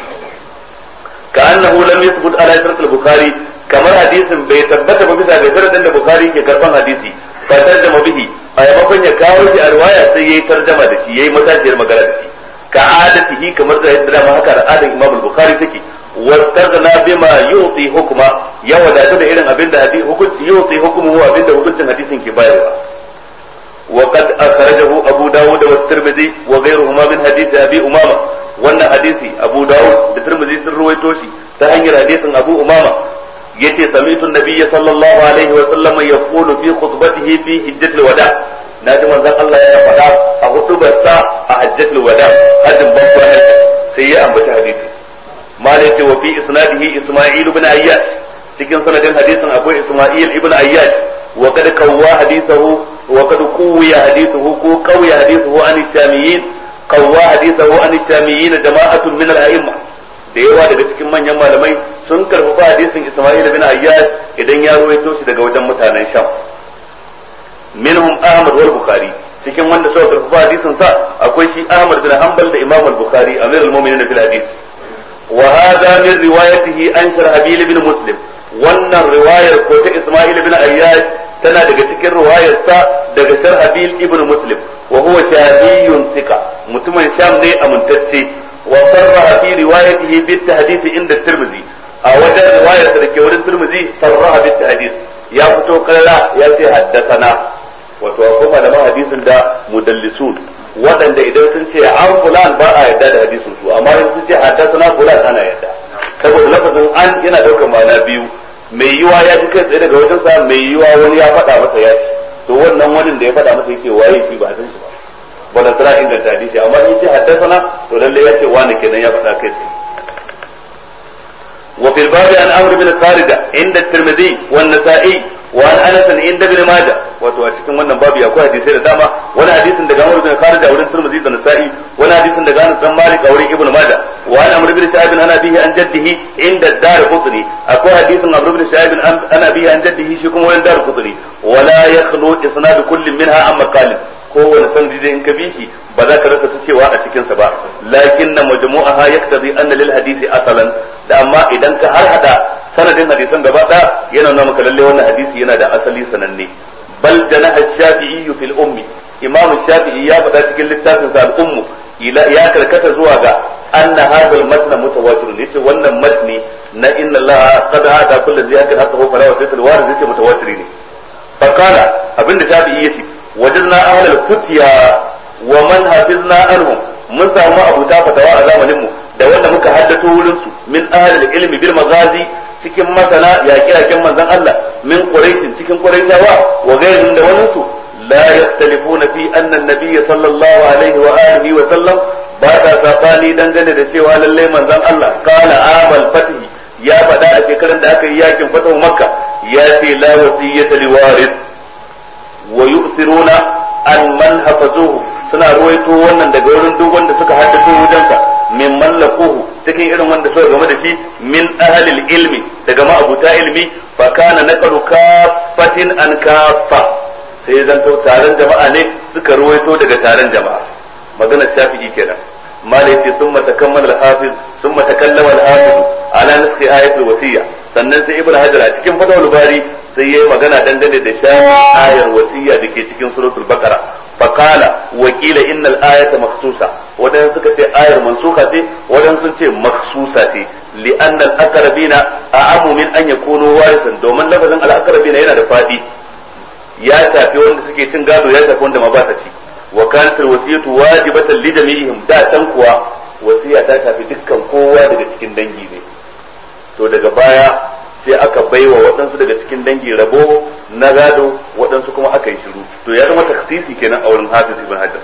ka annahu lam yathbut ala shart al-bukhari kamar hadisin bai tabbata ba bisa ga sharadin da bukhari ke karban hadisi fa tarjama bihi a yamakon ya kawo shi a riwaya sai yayi tarjama da shi yayi matashiyar magana da shi ka adatihi kamar da yadda dama haka al'adar Imam al-Bukhari take wastaghna bima yuti hukma ya wadatu da irin abinda hadisi hukunci yuti hukmu abinda hukuncin hadisin ke bayarwa وقد أخرجه أبو داود والترمذي وغيرهما من حديث أبي أمامة وأن حديث أبو داود والترمذي سر رويتوشي تهنجر حديث أبو أمامة يتي سمعت النبي صلى الله عليه وسلم يقول في خطبته في حجة الوداع نادي من ذا الله يا فدا أخطب الساعة حجة الوداع هذا بابا هجة سيئة أم حديثي ما ليتي وفي إسناده إسماعيل بن أياش cikin sanadin hadisin akwai Isma'il ibn Ayyash wa kad kawwa hadithahu wa kad kuwiya hadithuhu ko kawiya hadithuhu an shamiyin kawwa hadithahu an shamiyin jama'atun min al-a'imma da yawa daga cikin manyan malamai sun karfafa hadisin Isma'il ibn Ayyash idan ya ruwaito shi daga wajen mutanen Sham minhum Ahmad wal Bukhari cikin wanda suka karfafa hadisin sa akwai shi Ahmad bin Hanbal da Imam al-Bukhari Amir al-Mu'minin fil hadith wa hadha min riwayatihi an Sharhabil ibn Muslim wannan riwayar ko ta Isma'il ibn Ayyash tana daga cikin riwayar sa daga Sharhabil ibn Muslim wa huwa shabiyun thika mutumin Sham ne amintacce wa sarraha fi riwayatihi bit tahdith inda Tirmidhi a wajen riwayar da ke wurin Tirmidhi sarraha bit tahdith ya fito kalla ya ce haddathana wato akwai malaman hadisin da mudallisun waɗanda idan sun ce an fulan ba a yarda da hadisin su amma idan sun ce haddathana fulan ana yarda saboda lafazin an yana daukar ma'ana biyu mai yiwa ya ji kai tsaye daga wajen sa mai yiwa wani ya faɗa masa ya ci to wannan wani da ya faɗa masa yake waye shi ba a san shi ba ba da tsara inganta hadisi amma in ce haddathana to lalle ya ce wani kenan ya faɗa kai tsaye وفي الباب عن عمرو بن خالد عند الترمذي والنسائي وعن انس عند ابن ماجه wato a cikin wannan babu akwai hadisai da dama wani hadisin daga Amr bin Khalid a wurin Tirmidhi da Nasa'i wani hadisin daga Anas bin Malik a wurin Ibn Majah wa an Amr bin Sa'ib an abihi an jaddihi inda Dar-Qutni akwai hadisin Amr bin Sa'ib an abihi an jaddihi shi kuma wurin Dar-Qutni wala yakhlu isnad kullin minha amma qalil kowane sanadi da in ka bi shi ba za ka rasa ta cewa a cikin sa ba lakin na majmu'aha yaktabi anna lil hadisi asalan da amma idan ka har hada sanadin hadisan gaba ɗaya yana nuna maka lalle wannan hadisi yana da asali sananne bal janaha shafi'i fil ummi imam shafi'i ya faɗa cikin littafin sa al-ummu ila ya karkata zuwa ga anna hadha al-matn mutawatir yace wannan matni na inna allaha qad hada kullu ziyatin hatta huwa fala wasita al-warid yace mutawatir ne fa qala abinda shafi'i yace wajadna ahlal futya wa man hafizna anhum mun samu abuta fatawa a zamanin mu da wanda muka haddato wurin su min ahlil ilmi bil magazi cikin masana yaƙi yaƙin manzon Allah min quraish cikin quraishawa wa ghayrihim da wani su la yaktalifuna fi anna an-nabiy sallallahu alaihi wa alihi wa sallam ba ta sabani dangane da cewa lalle manzon Allah qala amal fatih ya faɗa a shekaran da aka yi yakin fatahu makka ya ce la wasiyyata liwarith wa yu'thiruna an man hafazuhu suna ruwaito wannan daga wurin duk wanda suka haddace wajensa min mallakuhu cikin irin wanda suka game da shi min ahlil ilmi daga ma'abuta ilmi fa kana naqalu kaffatin an kaffa sai zanto taron jama'a ne suka ruwaito daga taron jama'a magana shafi'i kenan malai ce sun matakammal al-hafiz sun matakallama al-hafiz ala naskhi ayatul wasiyya sannan sai ibnu hajar a cikin fatawul bari sai yayi magana dangane da shafi ayar wasiyya dake cikin suratul baqara فقال وكيل ان الايه مخصوصه ودان suka ce ayar mansuka ce wadan sun ce makhsusa ce لان الاقربين اعم من ان يكونوا وارثا domin lafazin al-aqrabina yana da fadi ya shafi wanda suke cin gado ya shafi wanda ma ba ta ci wa kanat al-wasiyatu wajibatan li jami'ihim da tan kuwa wasiya ta shafi dukkan kowa daga cikin dangi ne to daga baya sai aka baiwa waɗansu daga cikin dangi rabo na gado waɗansu kuma aka yi shiru to ya zama taksisi kenan a wurin hafiz ibn hajar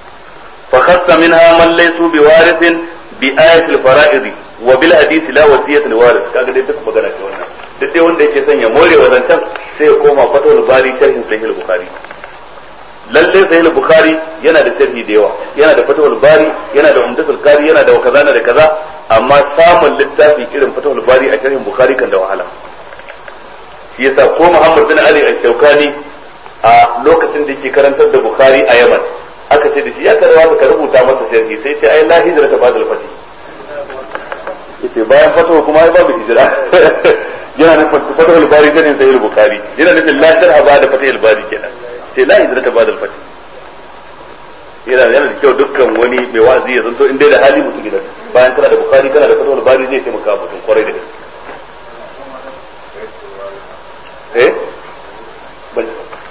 fa khassa minha man laysu bi warithin bi ayatil fara'id wa bil hadith la wasiyata li warith kaga dai duk magana ce wannan duk dai wanda yake son ya more wazancan sai ya koma fatawul bari sharhin sahih bukhari lalle sahih bukhari yana da sharhi da yawa yana da fatawul bari yana da umdatul qari yana da kaza da kaza amma samun littafi irin fatawul bari a sharhin bukhari kan da wahala shi yasa ko Muhammad bin Ali al-Shawkani a lokacin da yake karantar da Bukhari a Yaman aka ce da shi ya karwa ka rubuta masa sharhi sai ce ai la hijra ta ba'da al-fati yace bayan fatawa kuma ai babu hijira yana nufin fatawul bari sharhin sahih Bukhari yana nufin la sharha ba'da fatihul bari kenan sai la hijra ta ba'da al-fati yana yana da kyau dukkan wani mai wa'azi ya zanto in dai da hali mutum gidan bayan kana da Bukhari kana da fatawul bari zai taimaka mutum kwarai da gaske ايه بل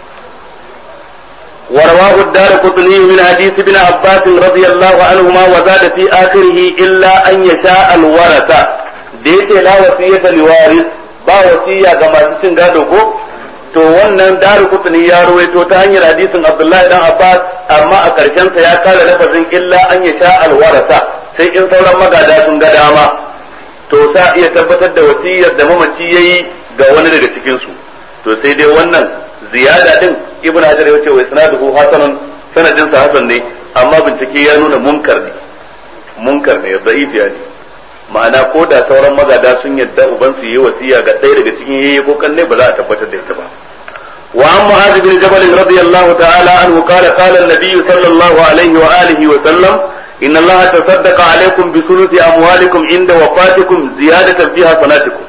ورواه الدار قطني من حديث ابن عباس رضي الله عنهما وزاد في آخره إلا أن يشاء الورثة ديت لا وصية لوارث با وصية كما تسن ko to wannan daru kutuni ya ruwaito ta hanyar hadisin Abdullahi dan Abbas amma a ƙarshen sa ya kara lafazin illa an yasha alwarasa sai in sauran magada sun ga dama to sa iya tabbatar da wasiyar da mamaci yayi ga wani daga cikin su to sai dai wannan ziyada din ibn hajar ya ce wa isnaduhu hasanun sanadin sa hasan ne amma bincike ya nuna munkar ne munkar ne da'if ya ne ma'ana ko da sauran magada sun yadda uban su yi wasiya ga ɗaya daga cikin yayye ko kanne ba za a tabbatar da ita ba وعن معاذ بن جبل رضي الله تعالى عنه قال قال النبي صلى الله عليه وآله وسلم إن الله تصدق عليكم بثلث أموالكم عند وفاتكم زيادة في حسناتكم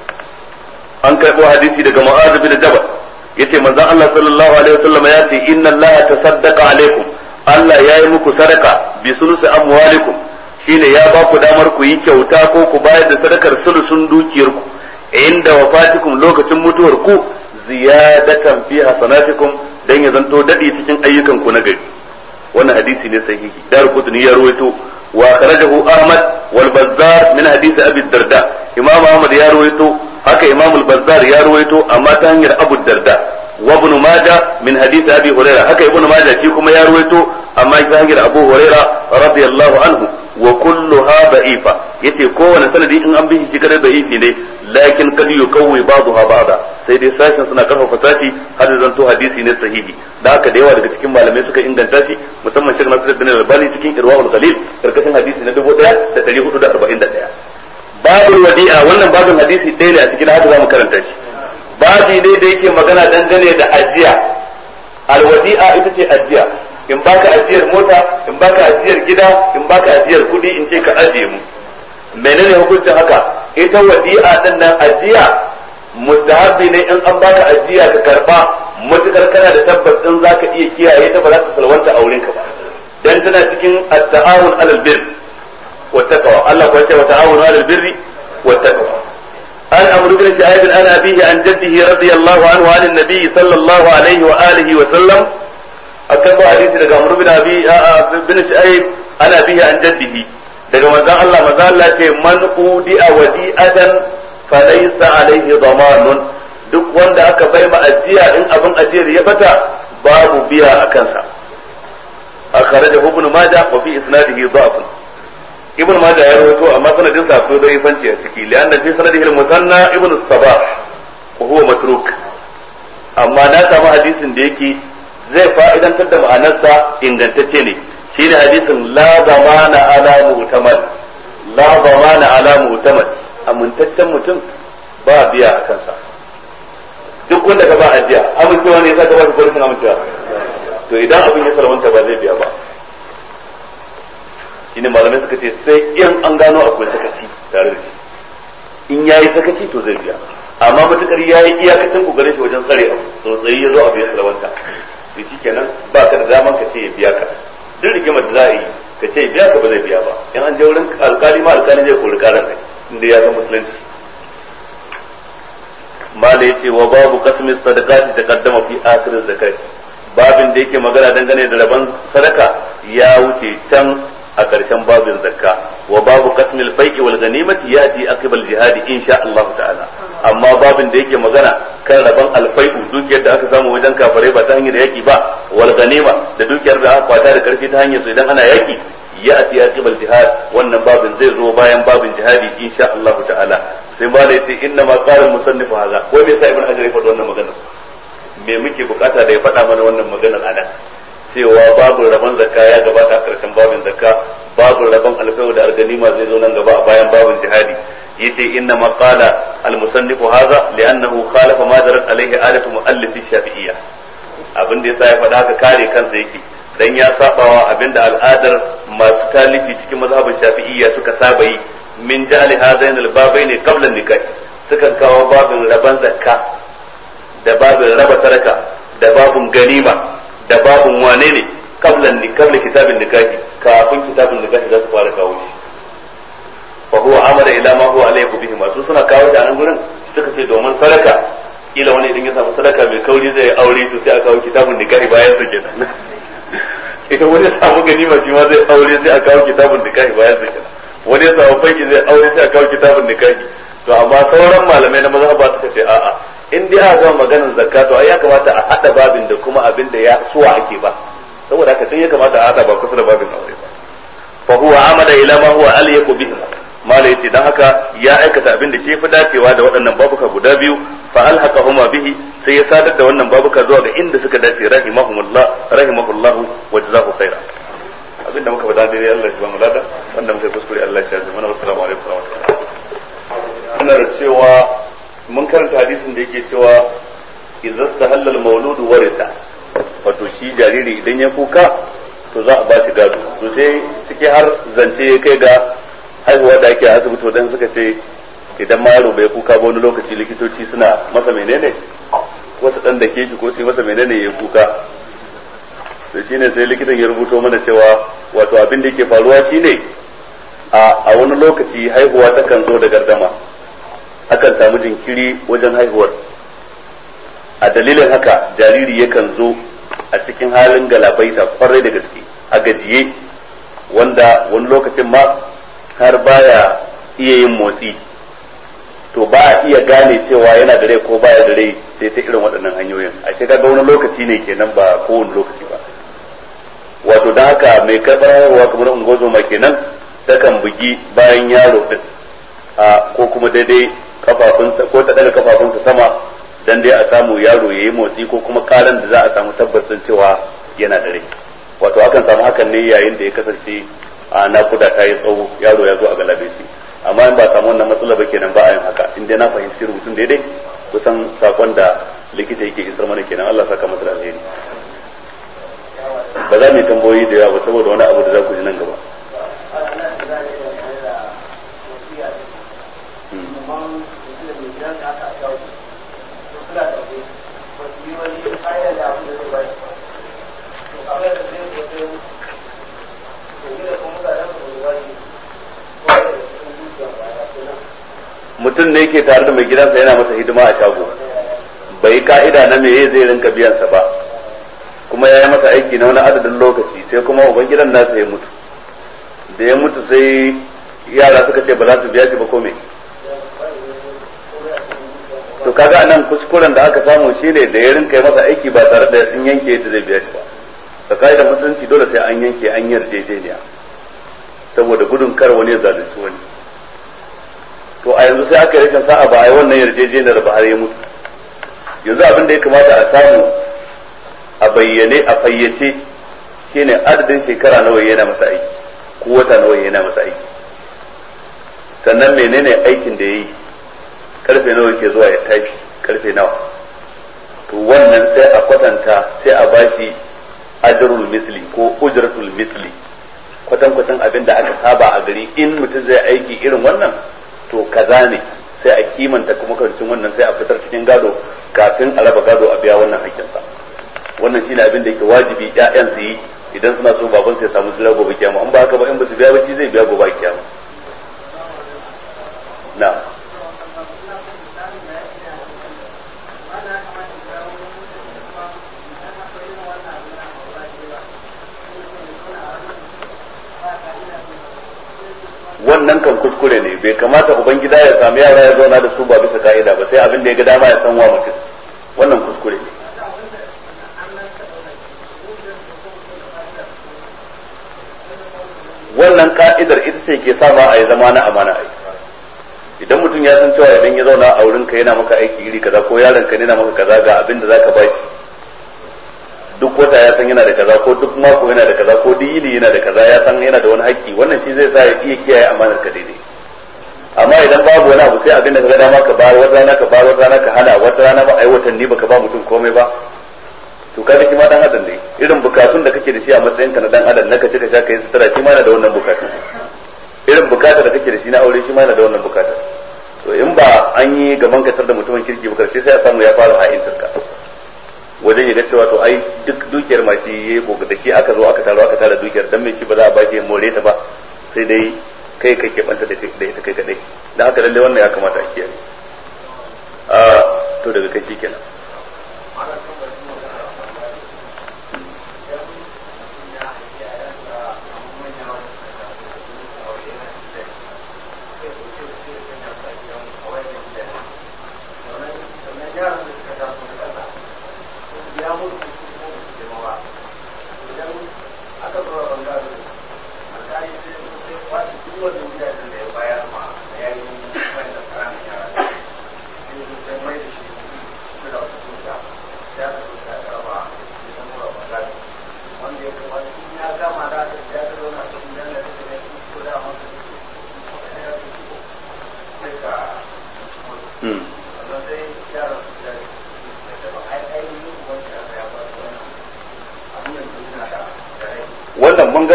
an karɓo hadisi daga Mu'adh bin Jabal yace manzon Allah sallallahu alaihi wasallam ya ce inna Allah tasaddaqa alaikum Allah ya yi muku sadaka bi sulusi amwalikum shine ya ba ku damar ku yi kyauta ko ku bayar da sadakar sulusun dukiyarku inda wafatikum lokacin mutuwar ku ziyadatan fi hasanatikum dan ya zanto dadi cikin ayyukan ku na gari wannan hadisi ne sahihi dar kutuni ya ruwaito wa kharajahu ahmad wal bazzar min hadisi abi darda imam ahmad ya ruwaito haka imam al bazzar ya ruwaito amma ta hanyar abu darda wa ibn majah min hadisi abi hurairah haka ibn majah shi kuma ya ruwaito amma ta hanyar abu hurairah radiyallahu anhu wa kulluha da'ifa yace kowane sanadi in an bi shi kadai da'ifi ne lakin kad yukawwi ba'daha ba'da sai dai sashin suna karfafa sashi har da zanto hadisi ne sahihi da haka da yawa daga cikin malamai suka inganta shi musamman Sheikh Nasiruddin Albani cikin Irwaul Ghalil karkashin hadisi na 1441 babul wadi'a wannan babin hadisi ɗaya ne a cikin haka zamu karanta shi babi ne da yake magana dangane da ajiya alwadi'a ita ce ajiya in baka ajiyar mota in baka ajiyar gida in baka ajiyar kudi in ce ka ajiye mu menene hukuncin haka ita wadi'a din nan ajiya mustahabi ne in an baka ajiya ka karba matukar kana da tabbas din zaka iya kiyaye ta ba za ta salwanta a wurinka ba dan tana cikin at-ta'awun 'alal birr wa taqwa Allah ko ce wa ta'awunu 'alal birri wa taqwa an amru bin shu'aib an abihi an jaddihi radiyallahu anhu 'an an-nabi sallallahu alaihi wa alihi wa sallam akan ba hadisi daga amru bin abi bin shu'aib an abihi an jaddihi daga manzon Allah manzon Allah ce man udi'a wadi'atan falaysa alaihi damanun duk wanda aka bai ma ajiya in abin ajiyar ya bata babu biya a kansa akhrajahu ibn majah wa fi isnadihi dha'f ibn majah ya rawaito amma sanadin sa akwai daifanci a ciki lianna fi sanadihi al-musanna ibn sabah wa huwa matruk amma na samu hadisin da yake zai fa'idantar da ma'anarsa ingantacce ne shine hadisin la zamana ala mu'tamad la zamana ala mu'tamad amintaccen mutum ba biya a kansa duk wanda ka ba ajiya amincewa ne yasa ka ba shi polishin amincewa to idan abin ya salwanta ba zai biya ba shine malamai suka ce sai in an gano akwai sakaci tare da shi in yayi sakaci to zai biya amma matukar yayi iyakacin kokarin shi wajen tsare abu tsotsayi ya zo abu ya salwanta to shikenan ba ka da daman ka ce ya biya ka duk rigimar da za a yi ka ce biya ka ba zai biya ba in an je wurin alkali ma alkali zai kori karan kai inda ya san musulunci mala yace wa babu qasmi sadaqati taqaddama fi akhir zakat babin da yake magana dangane da rabon sadaka ya wuce can a ƙarshen babin zakka wa babu qasmi al-fai'i wal ghanimati yati aqib al-jihad insha Allah ta'ala amma babin da yake magana kan rabon al-fai'u dukiyar da aka samu wajen kafare ba ta hanyar yaki ba wal ganima da dukiyar da aka kwata da karfi ta hanyar su idan ana yaki yati aqib al-jihad wannan babin zai zo bayan babin jihadi insha Allah ta'ala sai ba da yace inna ma qala al-musannif hadha wai me yasa ibn hajar ya faɗi wannan magana me muke bukata da ya faɗa mana wannan maganar anan cewa babu rabon zakka ya gabata a karshen babin zakka babu rabon alfai'u da alganima zai zo nan gaba a bayan babin jihadi yace inna ma qala al-musannifu hadha li'annahu khalafa ma darat alayhi adatu muallif shafi'iyya abin da yasa ya faɗa haka kare kansa yake dan ya sabawa abinda al'adar masu talifi cikin mazhabin shafi'iyya suka saba yi min ja'ali hadain al-babaini qabla an-nikah sukan kawo babin raban zakka da babin raba sadaka da babin ganima da babin wane ne qabla qabla kitabin nikahi kafin kitabin nikahi za su fara kawo shi fa huwa amada ila ma huwa alayhi bihi masu suna kawo shi a nan gurin suka ce domin sadaka kila wani idan ya samu sadaka mai kauri zai aure to sai a kawo kitabun nikahi bayan sa kenan idan wani ya samu ganima shi ma zai aure sai a kawo kitabun nikahi bayan sa kenan wani ya samu fanki zai aure sai a kawo kitabun nikahi to amma sauran malamai na mazhaba suka ce a'a in dai aka gama maganar zakka to ai ya kamata a hada babin da kuma abin da ya suwa ake ba saboda haka sai ya kamata a hada ba kusa da babin aure ba fa huwa amada ila ma huwa alyaqu bihi malai yace dan haka ya aikata abin da shi fi dacewa da waɗannan babuka guda biyu fa alhaqahuma bihi sai ya sadar da wannan babuka zuwa ga inda suka dace rahimahumullah rahimahullah wa jazahu khaira abin da muka faɗa dai Allah ya ba mu lada wanda muka kuskure Allah ya ji mana assalamu alaikum wa rahmatullahi ina da cewa mun karanta hadisin da yake cewa idza stahalla al-mawlud warisa wato shi jariri idan ya kuka to za a ba shi gado to sai ciki har zance ya kai ga haihuwa da ake asibiti wadan suka ce idan ma yaro bai kuka ba wani lokaci likitoci suna masa menene wata dan da ke shi ko sai masa menene ya kuka to shine sai likitan ya rubuto mana cewa wato abin da yake faruwa shine a wani lokaci haihuwa takan zo da gardama akan samu jinkiri wajen haihuwar a dalilin haka jariri yakan zo a cikin halin galabaita kwarai da gaske a gajiye wanda wani lokacin ma har baya iya yin motsi to ba a iya gane cewa yana da rai ko baya da rai sai ta irin waɗannan hanyoyin a shi kaga wani lokaci ne kenan ba kowane lokaci ba wato don haka mai karɓar haihuwa kamar ungozoma kenan takan bugi bayan yaro din a ko kuma daidai kafafunsa ko ta daga kafafunsa sama dan dai a samu yaro ya yi motsi ko kuma karan da za a samu tabbacin cewa yana da rai wato akan samu hakan ne yayin da ya kasance a nakuda ta yi tsawo yaro ya zo a galabe shi amma in ba samu wannan matsala ba kenan ba a yin haka in dai na fahimci rubutun daidai kusan sakon da likita yake isar mana kenan Allah saka masa da alheri ba za mu yi tambayoyi da yawa ba saboda wani abu da za ku ji nan gaba mutum ne ke tare da mai gidansa yana masa hidima a shago bai ka'ida na meye zai rinka biyansa ba kuma ya yi masa aiki na wani adadin lokaci sai kuma uban gidan nasa ya mutu da ya mutu sai yara suka ce ba za su biya shi ba ko me to kaga nan kuskuren da aka samu shine da ya rinka yi masa aiki ba tare da sun yanke yadda zai biya shi ba ka ka'idar musulunci dole sai an yanke an yarjejeniya saboda gudun kar wani ya zalunci wani to a yanzu sai aka yi rashin sa'a ba a yi wannan yarjejeniyar ba har ya mutu yanzu abin da ya kamata a samu a bayyane a fayyace shine adadin shekara nawa yana masa aiki ko wata nawa yana masa aiki sannan menene aikin da ya yi karfe nawa ke zuwa ya tashi karfe nawa to wannan sai a kwatanta sai a bashi ajrul misli ko ujratul misli kwatankwatan abin da aka saba a gari in mutum zai aiki irin wannan to kaza ne sai a kimanta kuma kancin wannan sai a fitar cikin gado kafin a raba gado a biya wannan hakkinsa wannan shine abin da yake wajibi ƴaƴan su yi idan suna so baban su ya samu tsira gobe kiyama in ba haka ba in ba su biya ba shi zai biya gobe kiyama na wannan kan kuskure ne bai kamata ubangida ya sami yara ya zauna da su ba bisa ka'ida ba sai abin da ya ga dama ya san wa mutum wannan kuskure ne wannan ka'idar ita ce ke sama a yi zama na amana ai idan mutum ya san cewa idan ya zauna a wurin ka yana maka aiki iri kaza ko yaron ka yana maka kaza ga abin da zaka bashi duk wata ya san yana da kaza ko duk mako yana da kaza ko duk yini yana da kaza ya san yana da wani haƙƙi wannan shi zai sa ya iya kiyaye amanar ka daidai amma idan babu wani abu sai abin da ka ga dama ka bayar wata rana ka bayar wata rana ka hana wata rana ba ai watanni baka ba mutum komai ba to kaga shi ma dan adam ne irin bukatun da kake da shi a matsayin ka na dan adam na ka ci ka sha ka yi sutura shi ma yana da wannan bukatun irin bukatar da kake da shi na aure shi ma yana da wannan bukatar to in ba an yi gaban katar da mutumin kirki ba karshe sai a samu ya fara ha'intar ka wajen ya ga cewa to ai duk dukiyar ma shi yayi ko da shi aka zo aka taro aka tara dukiyar dan me shi ba za a ba shi more ta ba sai dai kai kai ke banta da ita kai kadai dan haka lalle wannan ya kamata a kiyaye a to daga kai shikenan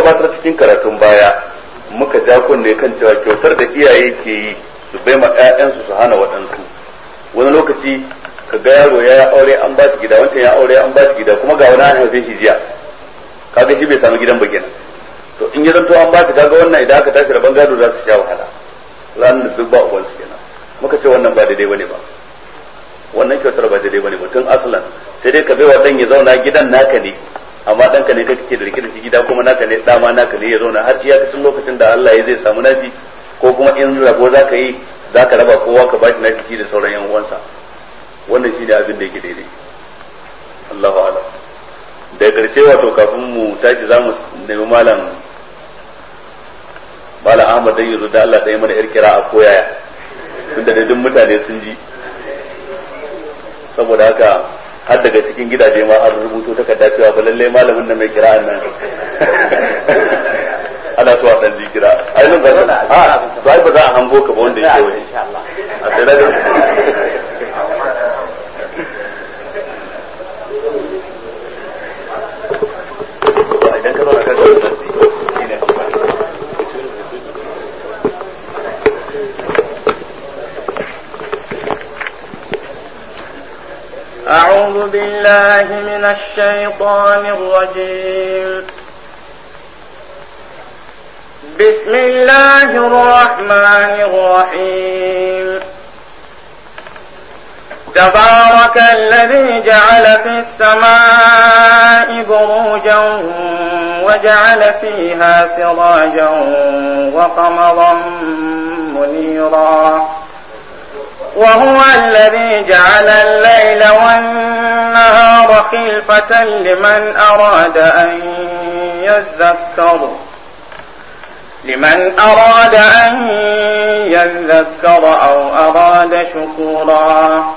gabatar cikin karatun baya muka ja kunne kan cewa kyautar da iyaye ke yi su bai ma 'ya'yansu su hana waɗansu wani lokaci ka ga yaro ya aure an ba shi gida wancan ya aure an ba shi gida kuma ga wani an haife shi jiya kaga shi bai samu gidan ba kenan to in ya zanto an ba shi kaga wannan idan aka tashi rabon gado za su sha wahala ranar da duk ba ubansu kenan muka ce wannan ba daidai bane ba wannan kyautar ba daidai bane ba tun asalan sai dai ka bai wa dan ya zauna gidan naka ne amma ɗanka ne kake da rike da shi gida kuma naka ne dama naka ne ya zauna har iyakacin lokacin da Allah ya zai samu nashi ko kuma in rabo za ka yi za ka raba kowa ka bashi nashi shi da sauran yan uwansa wannan shi ne abin da yake daidai Allahu a'lam da karshe wato kafin mu tashi za mu nemi malam malam Ahmad dai yanzu da Allah ɗaya mana yar kira a koyaya tunda da duk mutane sun ji saboda haka har daga cikin gidaje ma an rubuto takarda cewa ba lallai malamin da mai kira nan ana so a dan ji kira ai nan ba a to ai ba za a hango ka ba wanda yake waje a sai da idan ka zo na kan أعوذ بالله من الشيطان الرجيم بسم الله الرحمن الرحيم تبارك الذي جعل في السماء بروجا وجعل فيها سراجا وقمرا منيرا وهو الذي جعل الليل والنهار خلفة لمن أراد أن يذكر لمن أراد أن يذكر أو أراد شكورا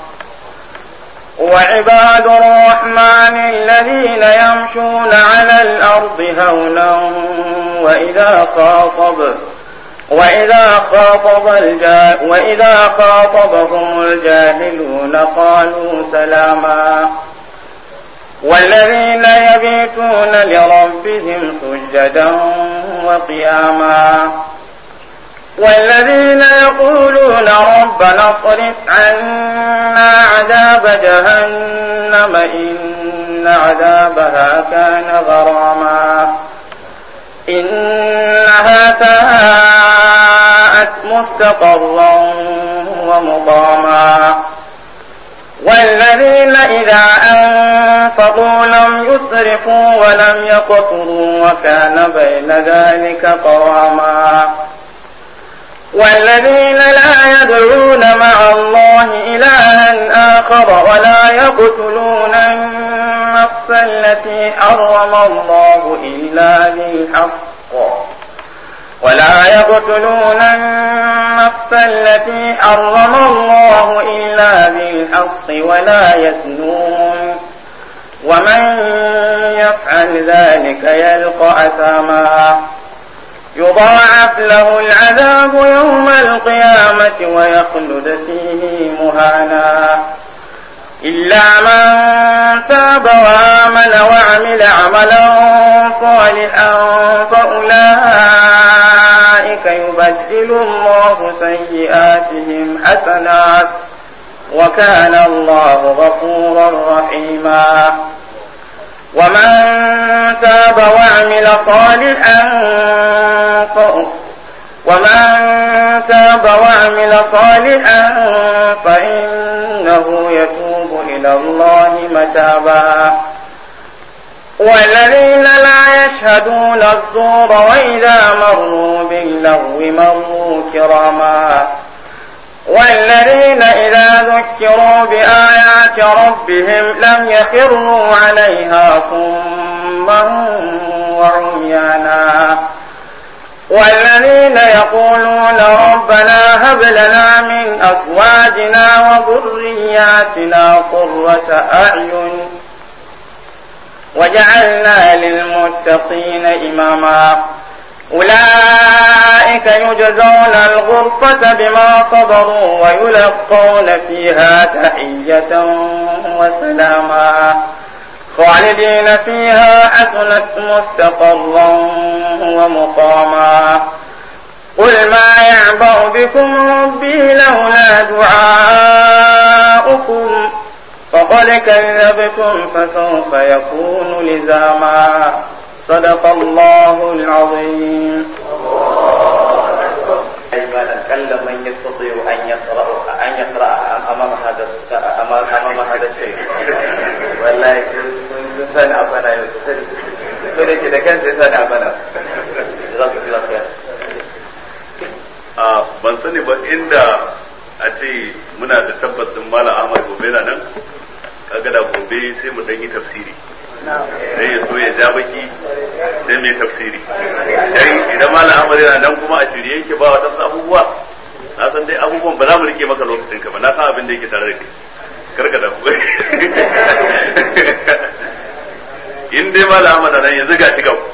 وعباد الرحمن الذين يمشون على الأرض هونا وإذا خاطب وإذا خاطب الجا وإذا خاطبهم الجاهلون قالوا سلاما والذين يبيتون لربهم سجدا وقياما والذين يقولون ربنا اصرف عنا عذاب جهنم إن عذابها كان غراما إنها ساءت مستقرا ومقاما والذين إذا أنفقوا لم يسرفوا ولم يقتروا وكان بين ذلك قواما والذين لا يدعون مع الله إلها آخر ولا يقتلون النفس التي حرم الله إلا بالحق ولا يقتلون النفس التي حرم الله إلا بالحق ولا يزنون ومن يفعل ذلك يلقى أثاما يضاعف له العذاب يوم القيامة ويخلد فيه مهانا إلا من تاب وآمن وعمل عملا صالحا فأولئك يبدل الله سيئاتهم حسنات وكان الله غفورا رحيما ومن تاب وعمل صالحا ومن تاب وعمل صالحا فإنه يتوب إلى الله متابا والذين لا يشهدون الزور وإذا مروا باللغو مروا كراما والذين إذا ذكروا بآيات ربهم لم يخروا عليها صما وعميانا والذين يقولون ربنا هب لنا من أزواجنا وذرياتنا قرة أعين وجعلنا للمتقين إماما أولئك يجزون الغرفة بما صبروا ويلقون فيها تحية وسلاما خالدين فيها حسنت مستقرا ومقاما قل ما يعبأ بكم ربي لولا دعاؤكم فقد كذبتم فسوف يكون لزاما صدق الله العظيم أيمانا كلا من يستطيع أن يقرأ أن يقرأ أمام هذا أمام أمام هذا الشيء والله كنت سنة أبنا كنت كده كنت سنة أبنا جزاك الله خير a ban sani ba inda a ce muna da tabbas din mala ahmad gobe na nan kaga da gobe sai mu dan yi tafsiri sai ya so ya ja baki sai mai tafsiri dan idan mala ahmad yana nan kuma a shirye yake ba wa wadansu abubuwa na san dai abubuwan ba za mu rike maka lokacin ka ba na san abin da yake tare da kai karka da ku in dai mala ahmad nan yanzu ga shi gaba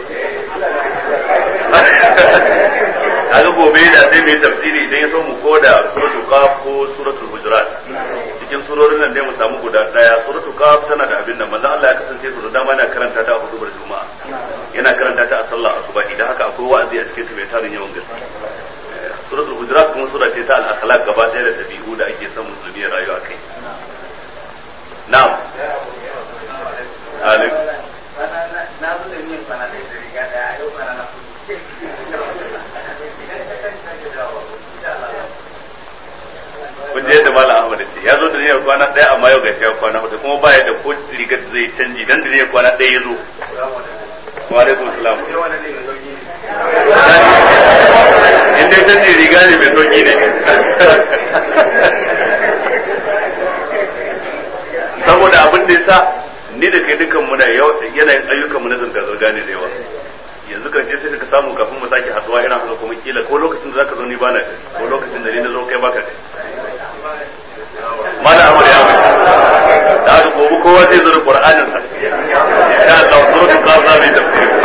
kaga gobe da sai mai tafsiri idan ya so mu ko da suratul qaf ko suratul hujurat cikin surorin nan dai mu samu guda daya suratul qaf tana da abin nan manzon Allah ya kasance su da dama yana karanta ta a hudubar juma'a yana karanta ta a sallah asuba idan haka akwai wa'azi a cikin ta mai tarin yawan gaske suratul hujurat kuma sura ce ta al-akhlaq gaba ɗaya da tabi'u da ake son musulmi ya rayu a kai na'am alaikum na zo da niyan kwana ɗaya da riga ɗaya yau kwana na kun je yadda malam Ahmad ce ya zo da niyyar kwana ɗaya amma yau gashi ya kwana hudu kuma ba ya da ko rigar da zai canji dan da niyyar kwana ɗaya ya zo wa alaikum salam in dai canji riga ne mai sauki ne saboda abin da yasa ni da kai dukan mu da yanayin ayyukan mu na zanga zanga ne da yawa yanzu karshe sai ka samu kafin mu sake haduwa irin haka kuma kila ko lokacin da zaka zo ni bana ko lokacin da ni na zo kai baka kai mana amur ya mutu da haka gobe kowa zai zo da qur'anin sa insha Allah suratul qaf za mu yi tafsir